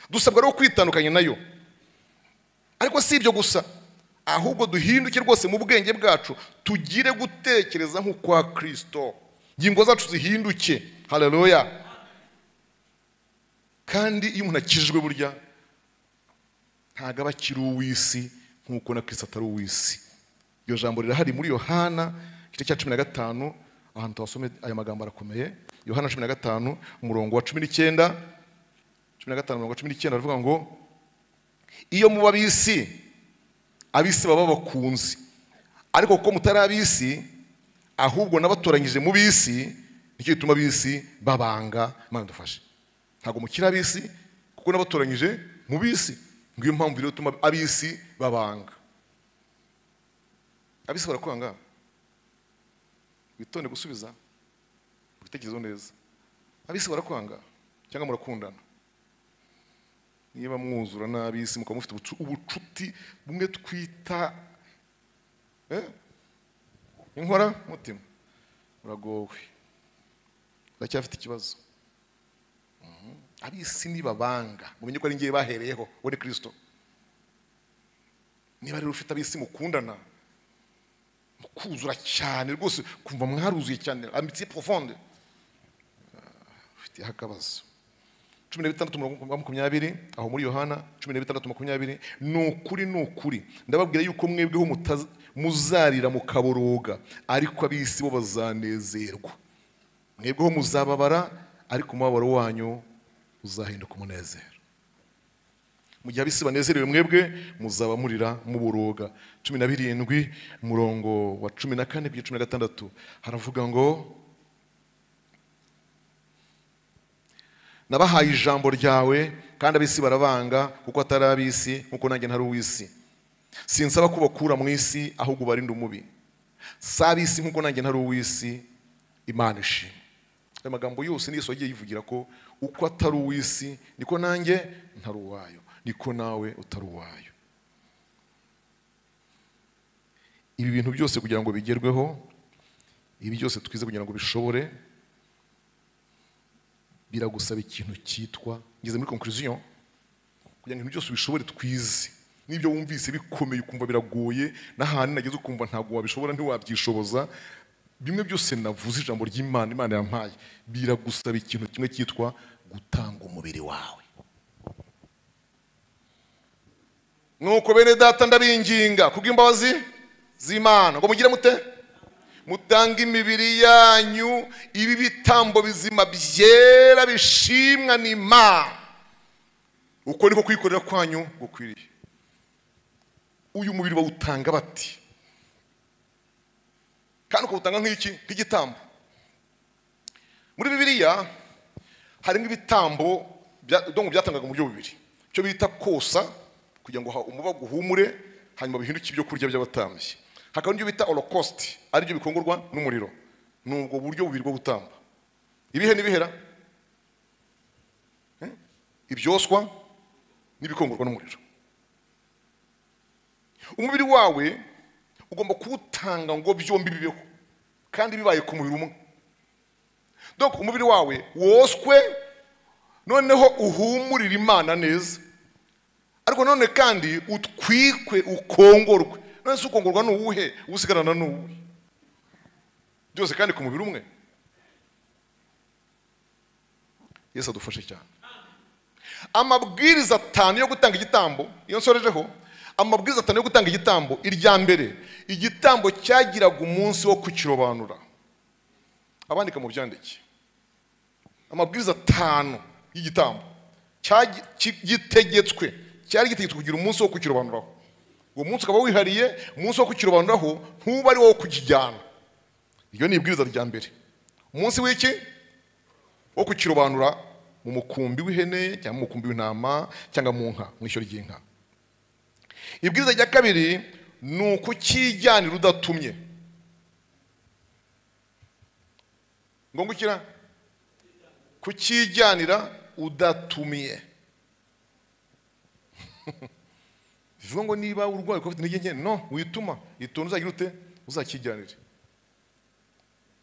Speaker 1: dusabwa rero kwitandukanya nayo ariko si ibyo gusa ahubwo duhinduke rwose mu bwenge bwacu tugire gutekereza nk'ukwa kirisito ingingo zacu zihinduke haleluya kandi iyo umuntu akijijwe burya ntabwo aba akiri uw'isi nk'uko na kirisito atari uw'isi iryo jambo rirahari muri yohana igice cya cumi na gatanu ahantu tuhasome aya magambo arakomeye yohana cumi na gatanu umurongo wa cumi n'icyenda cumi na gatanu umurongo wa cumi n'icyenda aravuga ngo iyo muba ab'isi ab'isi baba bakunze ariko kuko mutari ab'isi ahubwo n'abatoranyije mu b'isi nicyo gituma ab'isi babanga imana dufashe ntabwo mukiri ab'isi kuko n'abatoranyije mu b'isi ngiyo mpamvu rero ituma ab'isi babanga ab'isi barakwanga witonde gusubiza ibitekerezo neza ab'isi barakwanga cyangwa murakundana niba mwuzura n'ab'isi mukaba mufite ubucu- ubucuti bumwe twita eh? inkora mutima uragowe uracyafite ikibazo Mhm. ab'isi nibabanga mumenye ko ari ngewe bahereyeho we ni kirisito niba rero ufite ab'isi mukundana mukuzura cyane rwose kumva mwaruzuye cyane amitiye profonde ufiteho akabazo cumi na bitandatu umurongo wa makumyabiri aho muri yohana cumi na bitandatu makumyabiri ni ukuri ni ukuri ndababwira yuko mwebweho mutaza- muzarira mukaboroga ariko ab'isi bo bazanezerwa mwebweho muzababara ariko umubabaro wanyu uzahinduka umunezero mu gihe ab'isi banezerewe mwebwe muzaba murira muboroga cumi na birindwi umurongo wa cumi na kane kugeza cumi na gatandatu haravuga ngo nabahaye ijambo ryawe kandi ab'isi barabanga kuko atari ab'isi nkuko nanjye ntari uw'isi sinsaba ko bakura mu isi ahubwo ubarinde umubi si ab'isi nkuko nanjye ntari uw'isi imana ishimwe ayo magambo yose ni yesu yagiye yivugira ko uko atari uw'isi niko nanjye ntari uwayo niko nawe utari uwayo ibi bintu byose kugira ngo bigerweho ibi byose twize kugira ngo bishobore biragusaba ikintu cyitwa ngeze muri conclusion kugira ngo ibintu byose ubishobore twize n'ibyo wumvise bikomeye ukumva biragoye n'ahantu nageze ukumva ntabwo wabishobora ntiwabyishoboza bimwe byose navuze ijambo ry'imana imana yampaye biragusaba ikintu kimwe cyitwa gutanga umubiri wawe nuko bene data ndabinginga kubw'imbabazi z'imana ngo mugire mute mutanga imibiri yanyu ibi bitambo bizima byera bishimwa n'imana uko niko kwikorera kwanyu gukwiriye uyu mubiri bawutanga bati kandi ukawutanga nk'iki nk'igitambo muri bibiliya harimo ibitambo bya- donc byatangaga mu buryo bubiri icyo bita kosa kugira ngo ha- umubaga uhumure hanyuma bihinduke ibyo kurya by'abatambyi hakaba n'ibyo bita holocauste aribyo bikongorwa n'umuriro ni ubwo buryo bubiri bwo gutamba ibihe n'ibihera Eh? ibyoswa n'ibikongorwa n'umuriro umubiri wawe ugomba kuwutanga ngo byombi bibeho kandi bibaye ku mubiri umwe donc umubiri wawe woswe noneho uhumurire imana neza ariko none kandi utwikwe ukongorwe none se ukongorwa ni uwuhe usigarana ni uwuhe byose kandi ku mubiri umwe yesu adufashe cyane amabwiriza atanu yo gutanga igitambo iyo nsorejeho amabwiriza atanu yo gutanga igitambo irya mbere igitambo cyagiraga umunsi wo kukirobanura abandika mu byandike amabwiriza atanu y'igitambo cyagi- ki- gitegetswe cyari gitegetswe kugira umunsi wo kukirobanuraho uwo munsi ukaba wihariye umunsi wo kukirobanuraho ntuba ari wowe kukijyana iryo ni ibwiriza rya mbere umunsi w'iki wo kukirobanura mu mukumbi w'ihene cyangwa mu mukumbi w'intama cyangwa mu nka mu ishyo ry'inka ibwiriza rya kabiri ni ukukijyanira udatumye ngo ngukira kukijyanira udatumiye bivuga ngo niba urwaye ukaba ufite intege nke no wituma ituntu uzagira ute uzakijyanire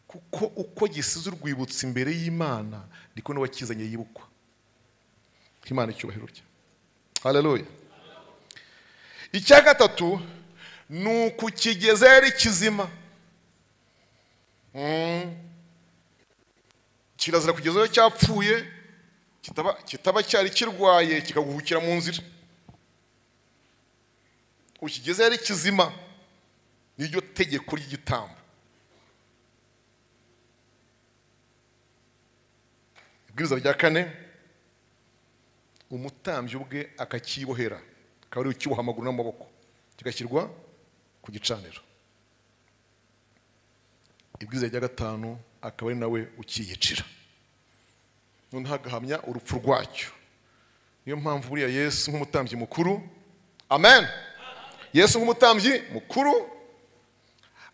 Speaker 1: kuko uko gisize urwibutso imbere y'imana niko n'uwakizanye yibukwa imana icyubahiro rye haleluya icya gatatu ni ukukigeza yari kizima Mm. kirazira kugeza aho cyapfuye kitaba kitaba cyari kirwaye kikaguhukira mu nzira ukigeze yari kizima niryo tegeko ry'igitambo ibwiriza rya kane umutambyi ubwe akakibohera akaba ari ukiboha amaguru n'amaboko kigashyirwa ku gicaniro ibwiza rya gatanu akaba ari nawe ukiyicira noneho agahamya urupfu rwacyo niyo mpamvu buriya yesu nk'umutambyi mukuru amen yesu nk'umutambyi mukuru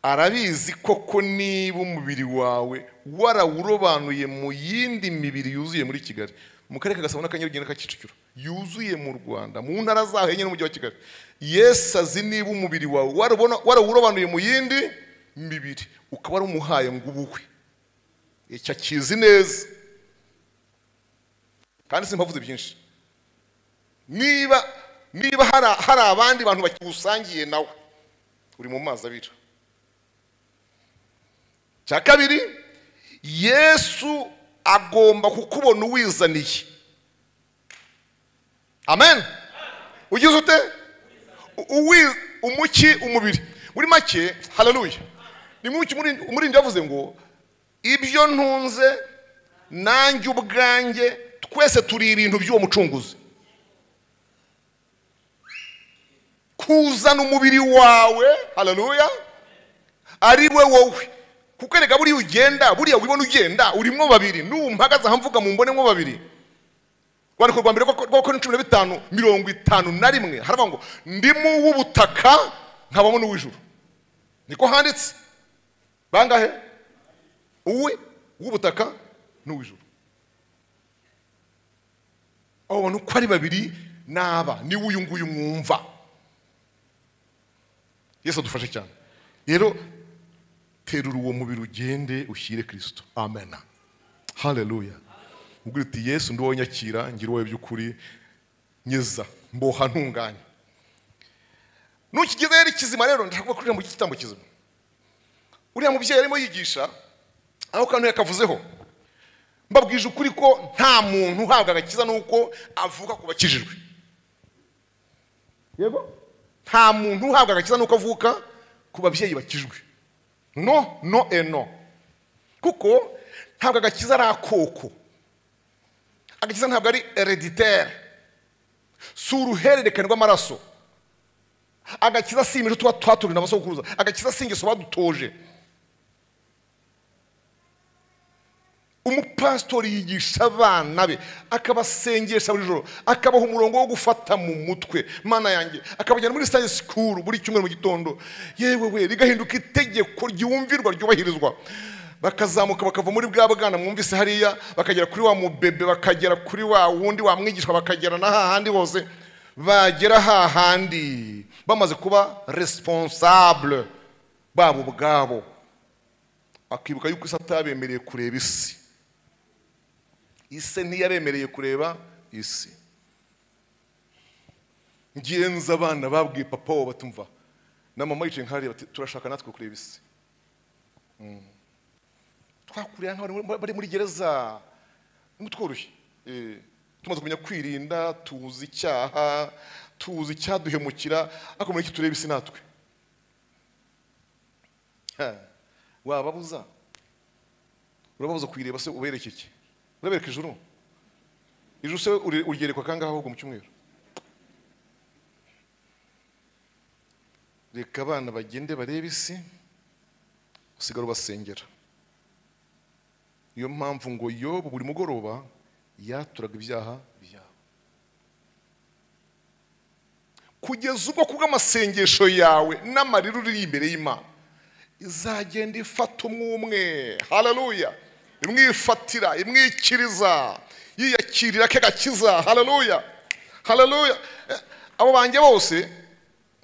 Speaker 1: arabizi koko niba umubiri wawe warawurobanuye mu yindi mibiri yuzuye muri kigali mu karere ka gasabo n'akanyarugenge na kicukiro yuzuye mu rwanda mu ntara zaho enye n'umujyi wa kigali yesu azi niba umubiri wawe warubona- warawurobanuye mu yindi mibiri ukaba warumuhaye ngo ubuhwe icyo akizi neza kandi simpavuze byinshi niba niba hari hari abandi bantu bakiwusangiye nawe uri mu mazi abira cya kabiri yesu agomba kukubona uwizaniye amen ugize ute uwi- umuki umubiri muri make haleluya ni muki umurindi yavuze ngo ibyo ntunze nanjye ubwanjye twese turi ibintu by'uwo mucunguzi kuzana umubiri wawe haleluya ari we wowe kuko erega buriya ugenda buriya wibona ugenda urimo babiri n'ubu mpagaze aha mvuga mu mbonemo babiri rwandiko rwa mbere rwo rwa cumi na bitanu mirongo itanu na rimwe haravuga ngo ndimo w'ubutaka nkabamo n'uw'ijuru niko handitse bangahe uwe w'ubutaka n'uw'ijuru abo bantu uko ari babiri n'aba niwe uyu nguyu mwumva yesu adufashe cyane rero terura uwo mubiri ugende ushyire kirisito amena hareruya ubwo uti yesu ndi wowe nyakira ngira wowe by'ukuri nkiza mboha ntunganya ntukigezeho ari kizima rero ndashaka kurira mu gitambo kizima uriya mubyeyi arimo yigisha aho kantu yakavuzeho mbabwije ukuri ko nta muntu uhabwa agakiza nuko avuka ku bakijijwe yego nta muntu uhabwa agakiza nuko avuka ku babyeyi bakijwe no no eno kuko ntabwo agakiza ari akoko agakiza ntabwo ari hereditere si uruhererekane rw'amaraso agakiza si imico tuba twaturiye abasokuruza agakiza si ingeso badutoje umupasitori yigisha abana be akabasengesha buri joro akabaha umurongo wo gufata mu mutwe mana yanjye akabajyana muri sitayi sikuru buri cyumweru mu gitondo yewe we rigahinduka itegeko ryumvirwa ryubahirizwa bakazamuka bakava muri bwa bwana mwumvise hariya bakagera kuri wa mubebe bakagera kuri wa wundi wamwigishwa bakagera na hahandi hose bagera hahandi bamaze kuba responsable babo ubwabo bakibuka yuko isi atabemereye kureba isi isi ntiyabemereye kureba isi ngenzi abana babwiye papa wabo batumva na mama yicaye nkareba turashaka natwe kureba isi twakurira bari muri gereza ntitworoshye tumaze kumenya kwirinda tuzi icyaha tuzi icyaduhemukira ariko muri iki tureba isi natwe wababuza urababuza kuyireba se ubereke iki urabereka ijuru ijuru se ugerekwa kangahe ahubwo mu cyumweru reka abana bagende barebe isi usigara ubasengera niyo mpamvu ngo yobu buri mugoroba yaturaga ibyaha byabo kugeza ubwo kubw'amasengesho yawe n'amarira uri imbere y'imana izagenda ifata umwumwe hararuya imwifatira imwikiriza yiyakirira ke gakiza hararuya hararuya abo banjye bose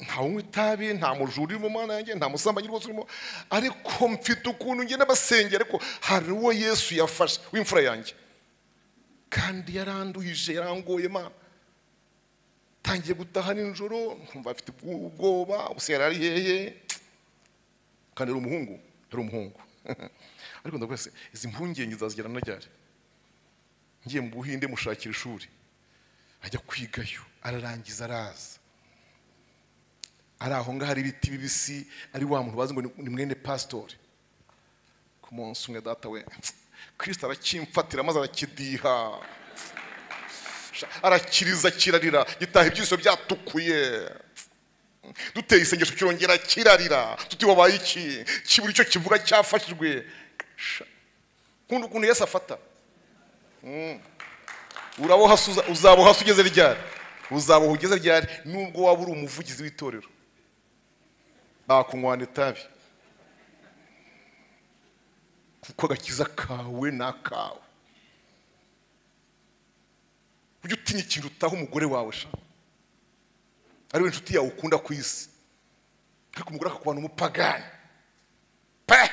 Speaker 1: nta unywa itabi nta mujura urimo umwana yanjye nta musambanyi rwose urimo ariko mfite ukuntu ngenda basengera ariko hari uwo yesu yafashe w'imfura yanjye kandi yaranduhije yarangoye mwana tangiye gutaha nijoro nkumva afite ubwoba gusa yari ari hehe kandi ari umuhungu yari umuhungu ariko ndavuga se izi mpungenge zazigira na ryari ngiye mu buhinde mushakira ishuri ajya kwigayo ararangiza araza ari aho ngaho hari ibiti bibisi ari wa muntu bazi ngo ni mwene pasitori ku munsi umwe data we kirisita arakimfatira maze arakidiha arakiriza kirarira gitaha ibyiso byatukuye duteye isengesho kirongera kirarira tuti wabaye iki kibura icyo kivuga cyafashijwe nkunda ukuntu yesi afata uraboha uzaboha ugeze ryari uzaboha ugeze ryari nubwo waba uri umuvugizi w'itorero bakunywana itabi kuko agakiza kawe ni akawe ujye utinya ikintu utaha umugore wawe shaka ariwe inshuti yawe ukunda ku isi ariko umugore akakubana umupagani pe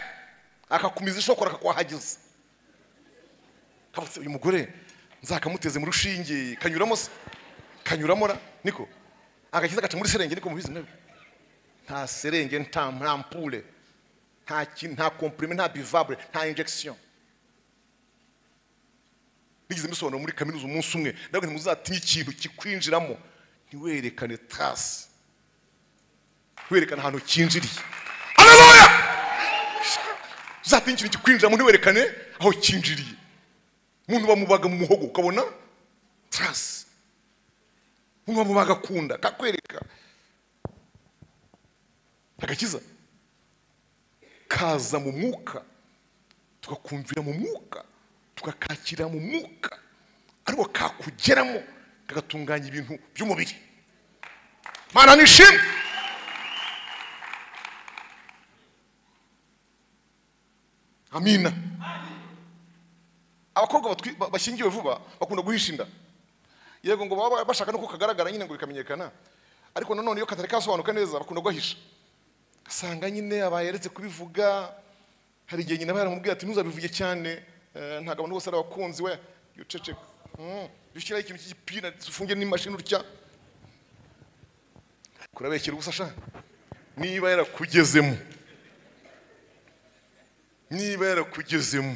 Speaker 1: akakumiza ishokora akakuhahagiza uyu mugore nzakamuteze mu rushinge kanyuramo se kanyuramo ra niko agakiza agaca muri serenge niko mubizi mwebwe nta serenge nta mpure nta nta komprime nta bivabure nta injection bigize misobanuro muri kaminuza umunsi umwe ntabwo ntimuzatinye ikintu kikwinjiramo ntiwerekane tasi werekane ahantu kinjiriye hararoya uzatinya ikintu kikwinjiramo ntiwerekane aho kinjiriye umuntu bamubaga mu muhogo ukabona tasi umuntu bamubaga akunda kakwereka agakiza kaza mu mwuka tukakumvira mu mwuka tukakakira mu mwuka ariko kakugeramo kagatunganya ibintu by'umubiri mana nishimwe amina abakobwa bashyingiwe vuba bakunda guhisha inda yego ngo baba bashaka nuko kagaragara nyine ngo bikamenyekana ariko nanone iyo katari kasobanuka neza bakunda guhisha ugasanga nyine abayeretse kubivuga hari igihe nyine aba yaramubwiye ati ntuzabivuge cyane eh, ntabwo abantu bose ari abakunzi we uceceka Mm, jya ushyiraho ikintu cy'igipira ndetse ufunge n'imashini utya kurabekera ubusa sha niba yarakugezemo niba yarakugezemo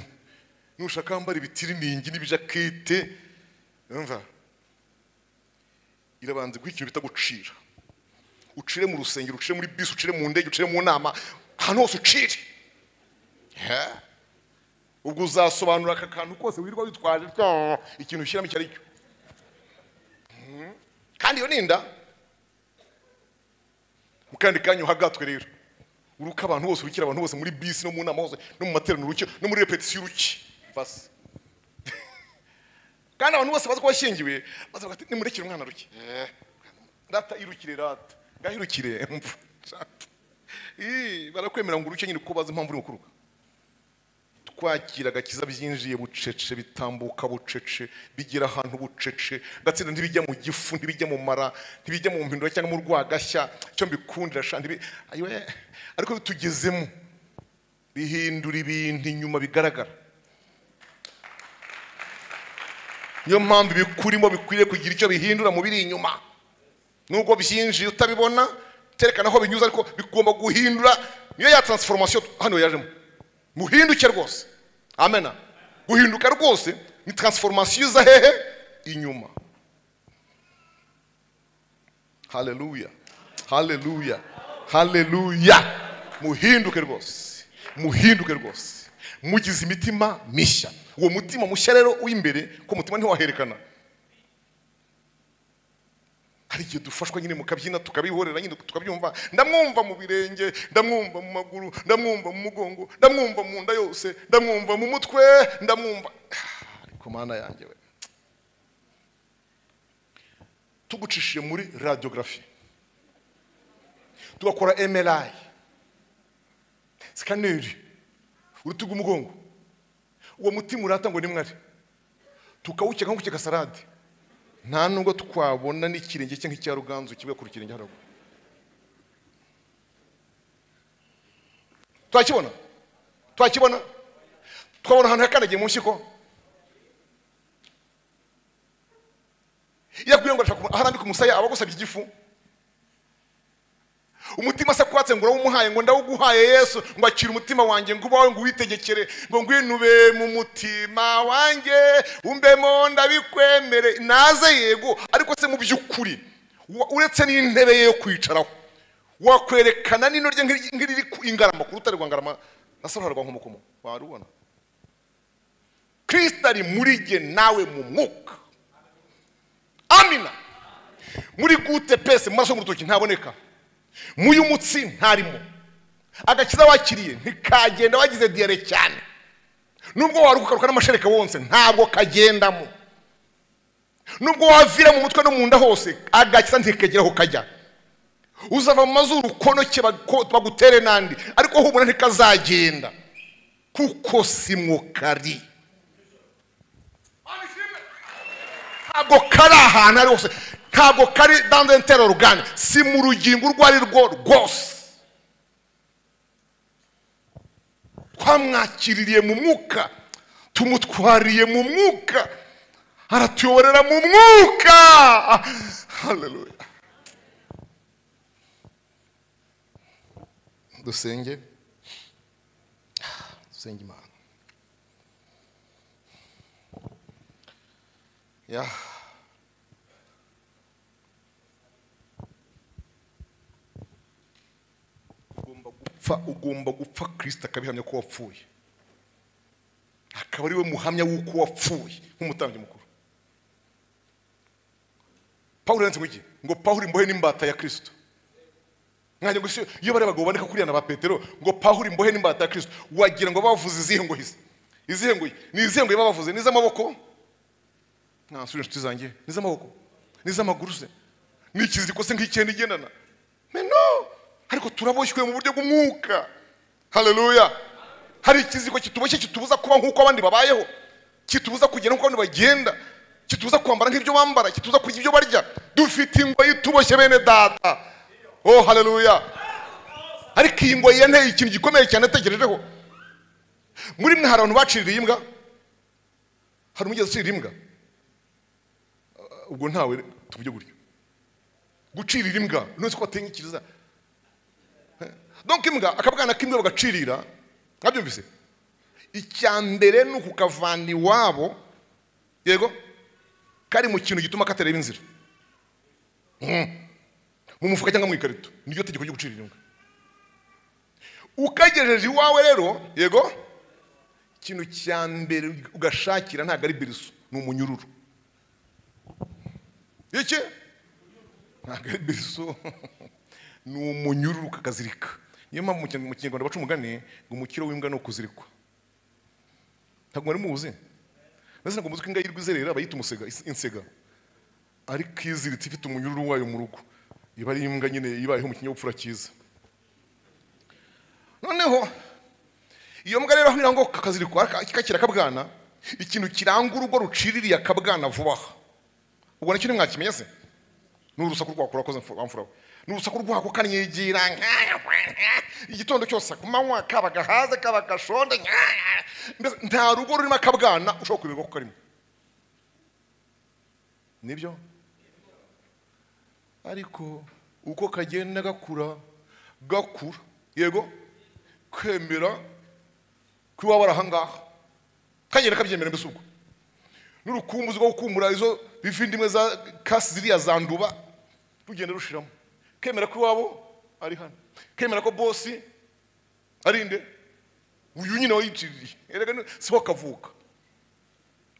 Speaker 1: nushaka wambara ibitiriningi n'ibijakete umva irabanza guha ikintu bita gucira ucire mu rusengero ucire muri bisi ucire mu ndege ucire mu nama ahantu hose ucire Yeah. ubwo uzasobanura aka kantu kose wirirwa witwaje tyo, ikintu ushyiramo icyo ari cyo Mhm. kandi iyo ni inda mu kandi kanya uhagatwe rero uruka abantu bose urukira abantu bose muri bisi no mu nama hose no mu materaniro uruke no muri repetisiyo uruke basi kandi abantu bose bazi ko washyingiwe bazavuga ati nimurekere umwana ruke rata irukire rata ngaho irukire mvu Rata. Ii, barakwemera ngo uruke nyine kuko bazi impamvu uri gukuruka twakira agakiza byinjiye bucece bitambuka bucece bigera ahantu bucece gatsinda ntibijya mu gifu ntibijya mu mara ntibijya mu mpindura cyangwa mu rwagashya icyo mbikundira sha ntibi Ayiwe, ariko bitugezemo bihindura ibintu inyuma bigaragara niyo mpamvu ibikurimo bikwiriye kugira icyo bihindura mu biri inyuma nubwo byinjiye utabibona terekana aho binyuze ariko bigomba guhindura niyo ya transformation hano yajemo muhinduke rwose amena guhinduka rwose ni transformation iza hehe inyuma haleluya haleluya haleluya muhinduke rwose muhinduke rwose mugize imitima mishya uwo mutima mushya rero w'imbere ko umutima ntiwaherekana hari igihe dufashwa nyine mukabyina tukabihorera nyine tukabyumva ndamwumva mu birenge ndamwumva mu maguru ndamwumva mu mugongo ndamwumva mu nda yose ndamwumva mu mutwe ndamwumva Ah, ariko mana yanjye we tugucishije muri radiography tugakora mri sikaneri urutugu umugongo uwo mutima urata ngo ni mwari tukawukeka nko gukeka salade nta nubwo twabona n'ikirenge cye nk'icya ruganzu kivuye ku kirenge haraguru twakibona twakibona twabona ahantu yakandagiye mu nshyiko iyo aguye ngo arashaka kumu- aho arambika umusaya aba agusabye igifu umutima se kwatse ngo urawumuhaye ngo ndawuguhaye yesu ngo akira umutima wanjye ngo ubawe ngo uwitegekere ngo ngwinube mu mutima wanjye umbemo ndabikwemere naze yego ariko se mu by'ukuri wa- uretse n'intebe ye yo kwicaraho wakwerekana n'ino rye nk'iri- nk'iriri ku ingarama ku rutare rwa ngarama na saro rwa nkomokomo warubona kristo ari muri jye nawe mu mwuka amina muri gute pese mu maraso mu rutoki ntaboneka mu y'umutsi ntarimo agakiza wakiriye ntikagenda wagize diyare cyane nubwo warukukaruka n'amashereka wonse ntabwo kagendamo nubwo wavira mu mutwe no mu nda hose agakiza ntikagera aho kajya uzava mu mazuru konoke bako- bagutere n'andi ariko humura ntikazagenda kuko si mwo kari ntabwo kari ahantu ari hose ntabwo kari dans un terre organe si mu rugingo urwo ari rwo rwose twamwakiririye mu mwuka tumutwariye mu mwuka aratuyoborera mu mwuka haleluya dusenge dusenge imana ya ugomba gupfa ugomba gupfa kirisita akabihamya ko wapfuye akaba ari we muhamya w'uko wapfuye nk'umutambyi mukuru pawulo yanditse ngo iki ngo pawulo imbohe n'imbata ya kirisito mwajya gusa iyo bari abagabo bandika kuriya na ba petero ngo pawulo imbohe n'imbata ya kirisito wagira ngo bavuze izihe ngo hizi izihe ngo ni izihe ngo bavuze ni iz'amaboko nasubira inshuti zanjye ni iz'amaboko ni iz'amaguru se ni ikiziriko se nk'icyenda igendana meno ariko turaboshywe mu buryo bw'umwuka haleluya hari ikiziriko kituboshye kitubuza kuba nk'uko abandi babayeho kitubuza kugenda nk'uko abandi bagenda kitubuza kwambara nk'ibyo bambara kitubuza kurya ibyo barya dufite ingoyi ituboshye bene data oh haleluya ariko iyi ngo yanteye ikintu gikomeye cyane atekerejeho muri mwe hari abantu baciriye imbwa hari umugezi ucira imbwa ubwo ntawe tuvuge gutyo gucirira imbwa ntuzi ko batenyikiriza donc imbwa akabwana k'imbwa bagacirira mwabyumvise icya mbere ni ukukavana iwabo yego kari mu kintu gituma katareba inzira Mm. mu mufuka cyangwa mu ikarito niryo tegeko ryo gucira inyungu ukagejeje iwawe rero yego ikintu cya mbere ugashakira ntabwo ari biriso ni umunyururu iki ntabwo ari biriso ni umunyururu kakazirika niyo mpamvu mu Kinyarwanda- mu kinyarwanda baca umugani ngo umukiro w'imbwa ni ukuzirikwa ntabwo mwari muwuzi ndetse ntabwo muzi ko imbwa yirwa izerera bayita umusega is- insega ariko iziritse ifite umunyururu wayo mu rugo iba ari imbwa nyine ibayeho mu kinyabupfura cyiza noneho iyo mbwa rero aho irangwa kakazirikwa kakira akabwana ikintu kiranga urugo ruciririye akabwana vuba aha ubwo nacyo ntimwakimenya se ni urusaku rwako urakoze mfu- wamfura we ni urusaku rwako kanigira igitondo cyose ku manywa kaba gahaze kaba gashonde mbese nta rugo rurimo akabwana ushobora kubirwa ko karimo nibyo ariko uko kagenda gakura gakura yego kwemera ko iwaba ari ahangaha kagenda kabyemera mbese ubwo n'urukumbuzi rwo gukumbura izo bivindimwe za kasi ziriya zanduba rugenda rushiramo kemera ko iwabo ari hano kemera ko bosi ari nde uyu nyine wayitiririye erega ni- siho kavuka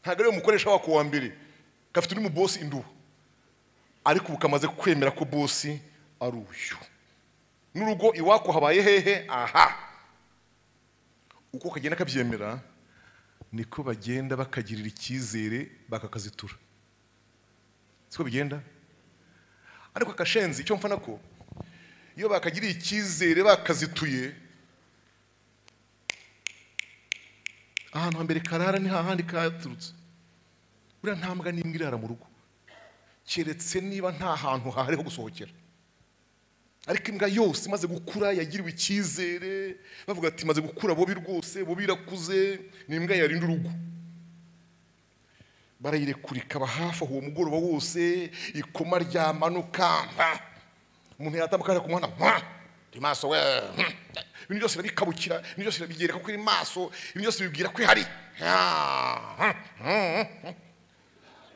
Speaker 1: ntabwo ariwe mukoresha wako wa mbere gafite undi mubosi induba ariko ubu kamaze kwemera ko bosi ari uyu n'urugo iwako habaye hehe aha uko kagenda kabyemera niko bagenda bakagirira icyizere bakakazitura siko bigenda ariko akashenzi icyo mfana ko iyo bakagiriye icyizere bakazituye ahantu hambere karara ni hahandi katurutse buriya ntambwa n'imbwa irara mu rugo keretse niba nta hantu hahari ho gusohokera ariko imbwa yose imaze gukura yagiriwe icyizere bavuga ati imaze gukura bobi rwose bobi irakuze ni imbwa yarinda urugo barayirekura ikaba hafi aho uwo mugoroba wose ikoma ryamanuka mpa. umuntu yatambuka ajya ku muhanda mpa. iri maso we mpa. ibintu byose irabikabukira ibintu byose irabigereka ko iri maso ibintu byose bibwira ko ihari Ah, ah, ah.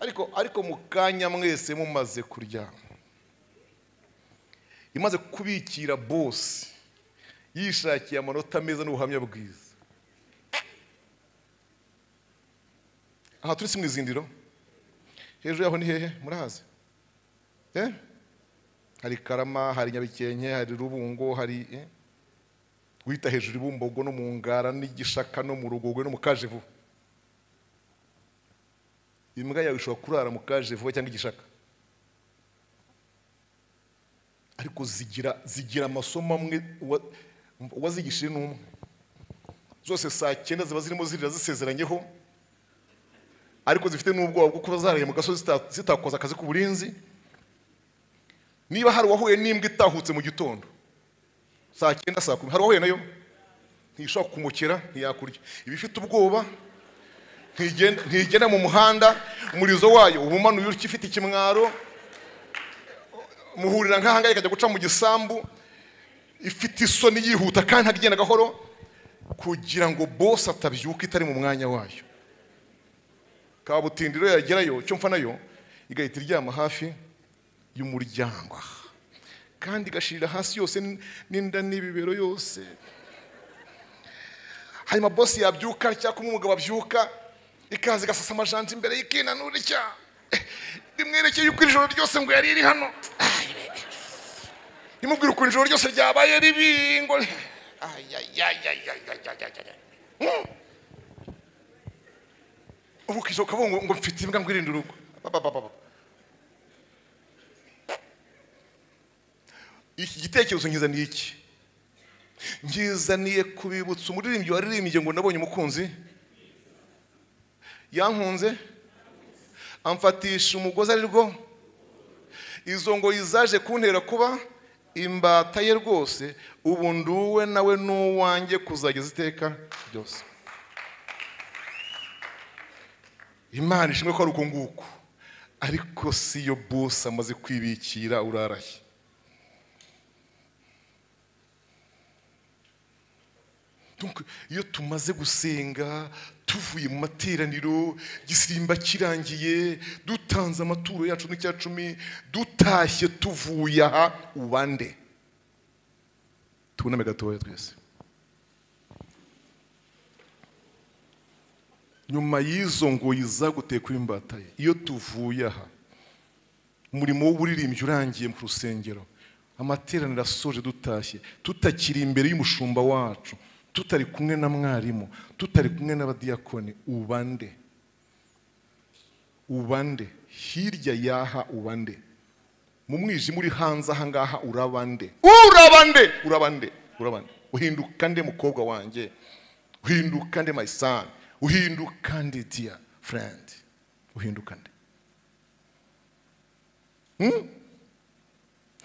Speaker 1: ariko ariko mu kanya mwese mumaze kuryama imaze kubikira bosi yishakiye amanota meza n'ubuhamya bwiza aha turi si mu izindiro hejuru yaho ni hehe murahazi Eh? hari karama hari nyabikenke hari rubungo hari eh? wita hejuru ibumbogo no mu ngara n'igishaka no mu rugogwe no mu kajevu imbwa yawe ishobora kurara mu kajevu cyangwa igishaka ariko zigira zigira amasomo amwe uwa- uwazigishije ni umwe zose saa cyenda ziba zirimo zirira zisezeranyeho ariko zifite n'ubwoba bwo kuba zaraye mu gasozi zita- zitakoze akazi k'uburinzi niba hari uwahuye n'imbwa itahutse mu gitondo saa cyenda saa kumi hari uwahuye nayo ntishobora kumukera ntiyakurya iba ifite ubwoba ntigenda ntigenda mu muhanda umurizo wayo uba umanuye ukifite ikimwaro muhurira nk'ahangaha ikajya guca mu gisambu ifite isoni yihuta kandi agenda gahoro kugira ngo bose atabyuka itari mu mwanya wayo kabutindi rero yagerayo icyo mfa nayo igahita iryama hafi y'umuryango aha. kandi igashirira hasi yose n- n'inda n'ibibero yose hanyuma bosi yabyuka cyangwa kumwe umugabo abyuka ikaza igasasa amajanja imbere y'ikinanura icya rimwerekeye uko ijoro ryose ngo yari iri hano imubwira ukuntu ijoro ryose ryabaye ribi ngo Ay, ay, ay, ay, ay, ay, ay, ay, ay. Mm. ubu ukisohoka ngo ngo mfite imbwa ngo irinde urugo Ba, ba, ba, ba, ba. iki gitekerezo nkizaniye iki nkizaniye kubibutsa umuririmbyi waririmbye ngo nabonye umukunzi yankunze amfatisha umugozi ari rwo izo ngo zaje kuntera kuba imbata ye rwose ubu nduwe nawe n'uwanjye kuzageza iteka ryose imana ishimwe ko ari uko nguko ariko si yo bose amaze kwibikira uraraye Donc, iyo tumaze gusenga tuvuye mu materaniro igisimba kirangiye dutanze amaturo yacu n'icya cumi dutashye tuvuye aha ubande tuboname gatoya twese nyuma y'izo ngoyi zagutekwa imbata ye iyo tuvuye aha umurimo w'uburirimbyi urangiye mu rusengero amateraniro asoje dutashye tutakiri imbere y'umushumba wacu tutari kumwe na mwarimu tutari kumwe n'abadiyakoni ubande ubande hirya y'aha ubande mu mwijima uri hanze aha ngaha urabande urabande urabande urabande uhinduka nde mukobwa wanjye uhinduka nde my son uhinduka nde dear friend uhinduka nde Hmm?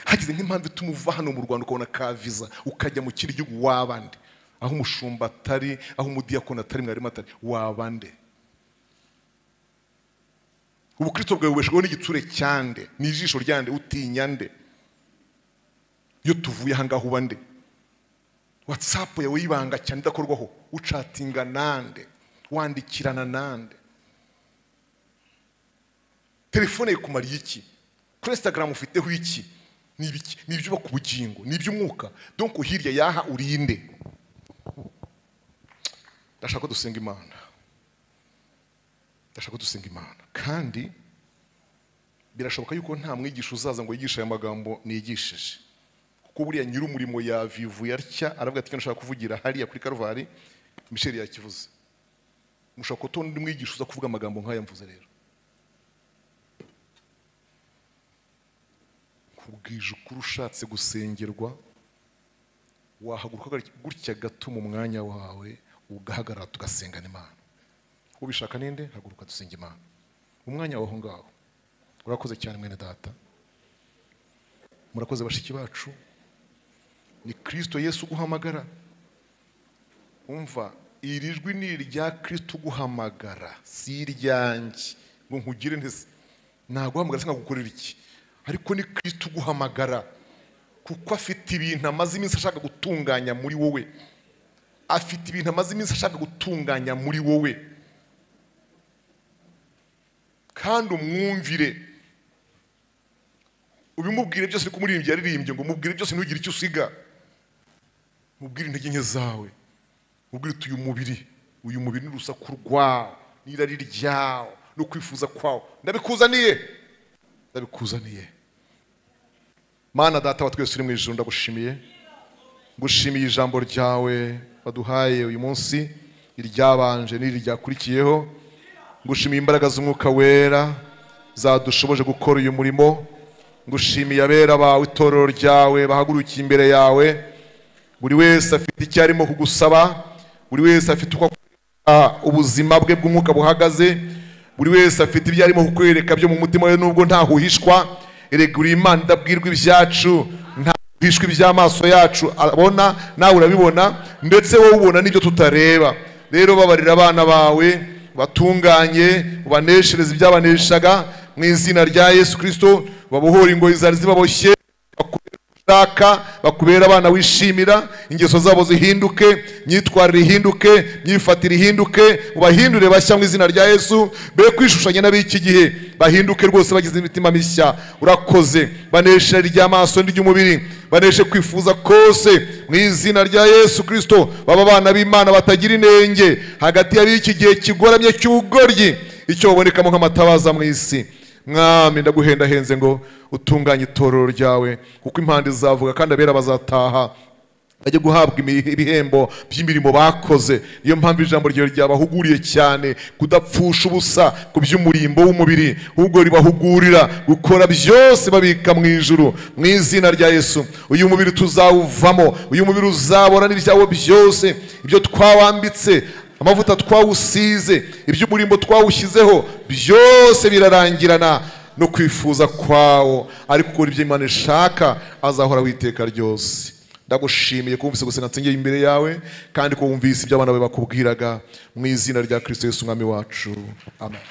Speaker 1: hagize nk'impamvu ituma uva hano mu rwanda ukabona ka visa ukajya mu kindi gihugu wabande aho umushumba atari aho umudiyakoni atari mwarimu atari wabande ubukristo bwawe bubeshweho n'igitsure cyande n'ijisho ryande utinya nde iyo tuvuye aha ngaha uba nde watsapu yawe y'ibanga cyane idakorwaho ucatinga nande wandikirana nande telefone ikumariye iki kuri instagram ufiteho iki ni ibiki ni ibyubaka ubugingo ni iby'umwuka donko hirya y'aha urinde ndashaka ko dusenga imana ndashaka ko dusenga imana kandi birashoboka yuko nta mwigisha uzaza ngo yigishe aya magambo nigishije kuko buriya nyir'umurimo yavivuye atya aravuga ati ndashaka kuvugira hariya kuri karuvali michel yakivuze mushobora kuba undi mwigisha uza kuvuga amagambo nk'aya mvuze rero kubwije ukuri ushatse gusengerwa wahaguruka gutya gato mu mwanya wawe ugahagarara tugasengana imana ubishaka ninde haguruka dusenga imana umwanya waho ngaho urakoze cyane mwene data murakoze bashiki bacu ni kirisito yesu uguhamagara umva iri jwi ni irya kirisito uguhamagara si iryanjye ngo nkugire ntese naguhamagara se nkagukorera iki ariko ni kirisito uguhamagara kuko afite ibintu amaze iminsi ashaka gutunganya muri wowe afite ibintu amaze iminsi ashaka gutunganya muri wowe kandi umwumvire ubimubwire byose ariko umuririmbyi yaririmbye ngo umubwire byose ntugire icyo usiga mubwire intege nke zawe mubwire uti uyu mubiri uyu mubiri ni urusaku rwawo n'irari ryawo no kwifuza kwawo ndabikuzaniye ndabikuzaniye mana data wa twese uri mu ijoro ndagushimiye gushimiye ijambo ryawe waduhaye uyu munsi iryabanje n'iri ryakurikiyeho ngushimiye imbaraga z'umwuka wera zadushoboje gukora uyu murimo ngushimiye abera bawe itorero ryawe bahagurukiye imbere yawe buri wese afite icyo arimo kugusaba buri wese afite uko akora ubuzima bwe bw'umwuka buhagaze buri wese afite ibyo arimo kukwereka byo mu mutima we nubwo ntahuhishwa eregura imana idabwirwa ibyacu nta bishwe iby'amaso yacu abona nawe urabibona ndetse wowe ubona n'ibyo tutareba rero babarira abana bawe batunganye ubaneshereze ibyabaneshaga mu izina rya yesu kirisito babohora ingoyi zari zibaboshye ushaka bakubera abana wishimira ingeso zabo zihinduke imyitwarire ihinduke imyifatire ihinduke ubahindure bashya mu izina rya yesu be kwishushanya n'ab'iki gihe bahinduke rwose bagize imitima mishya urakoze banesha ry'amaso n'iry'umubiri baneshe kwifuza kose mu izina rya yesu kirisito baba abana b'imana batagira inenge hagati y'ab'iki gihe kigoramye cy'ubugoryi icyo babonekamo nk'amatabaza mu isi mwami ndaguhendahenze ngo utunganye itorero ryawe kuko impande zavuga kandi abera bazataha bajye guhabwa ibihembo by'imirimo bakoze niyo mpamvu ijambo ryawe ryabahuguriye cyane kudapfusha ubusa ku by'umurimbo w'umubiri ahubwo ribahugurira gukora byose babika mu ijuru mu izina rya yesu uyu mubiri tuzawuvamo uyu mubiri uzabona n'ibyawo byose ibyo twawambitse amavuta twawusize iby'umurimbo twawushyizeho byose birarangirana no kwifuza kwawo ariko ukora ibyo imana ishaka azahora witeka ryose ndagushimiye ko wumvise gusenga nsengeye imbere yawe kandi ko wumvise ibyo abana bawe bakubwiraga mu izina rya kirisito Yesu umwami wacu amen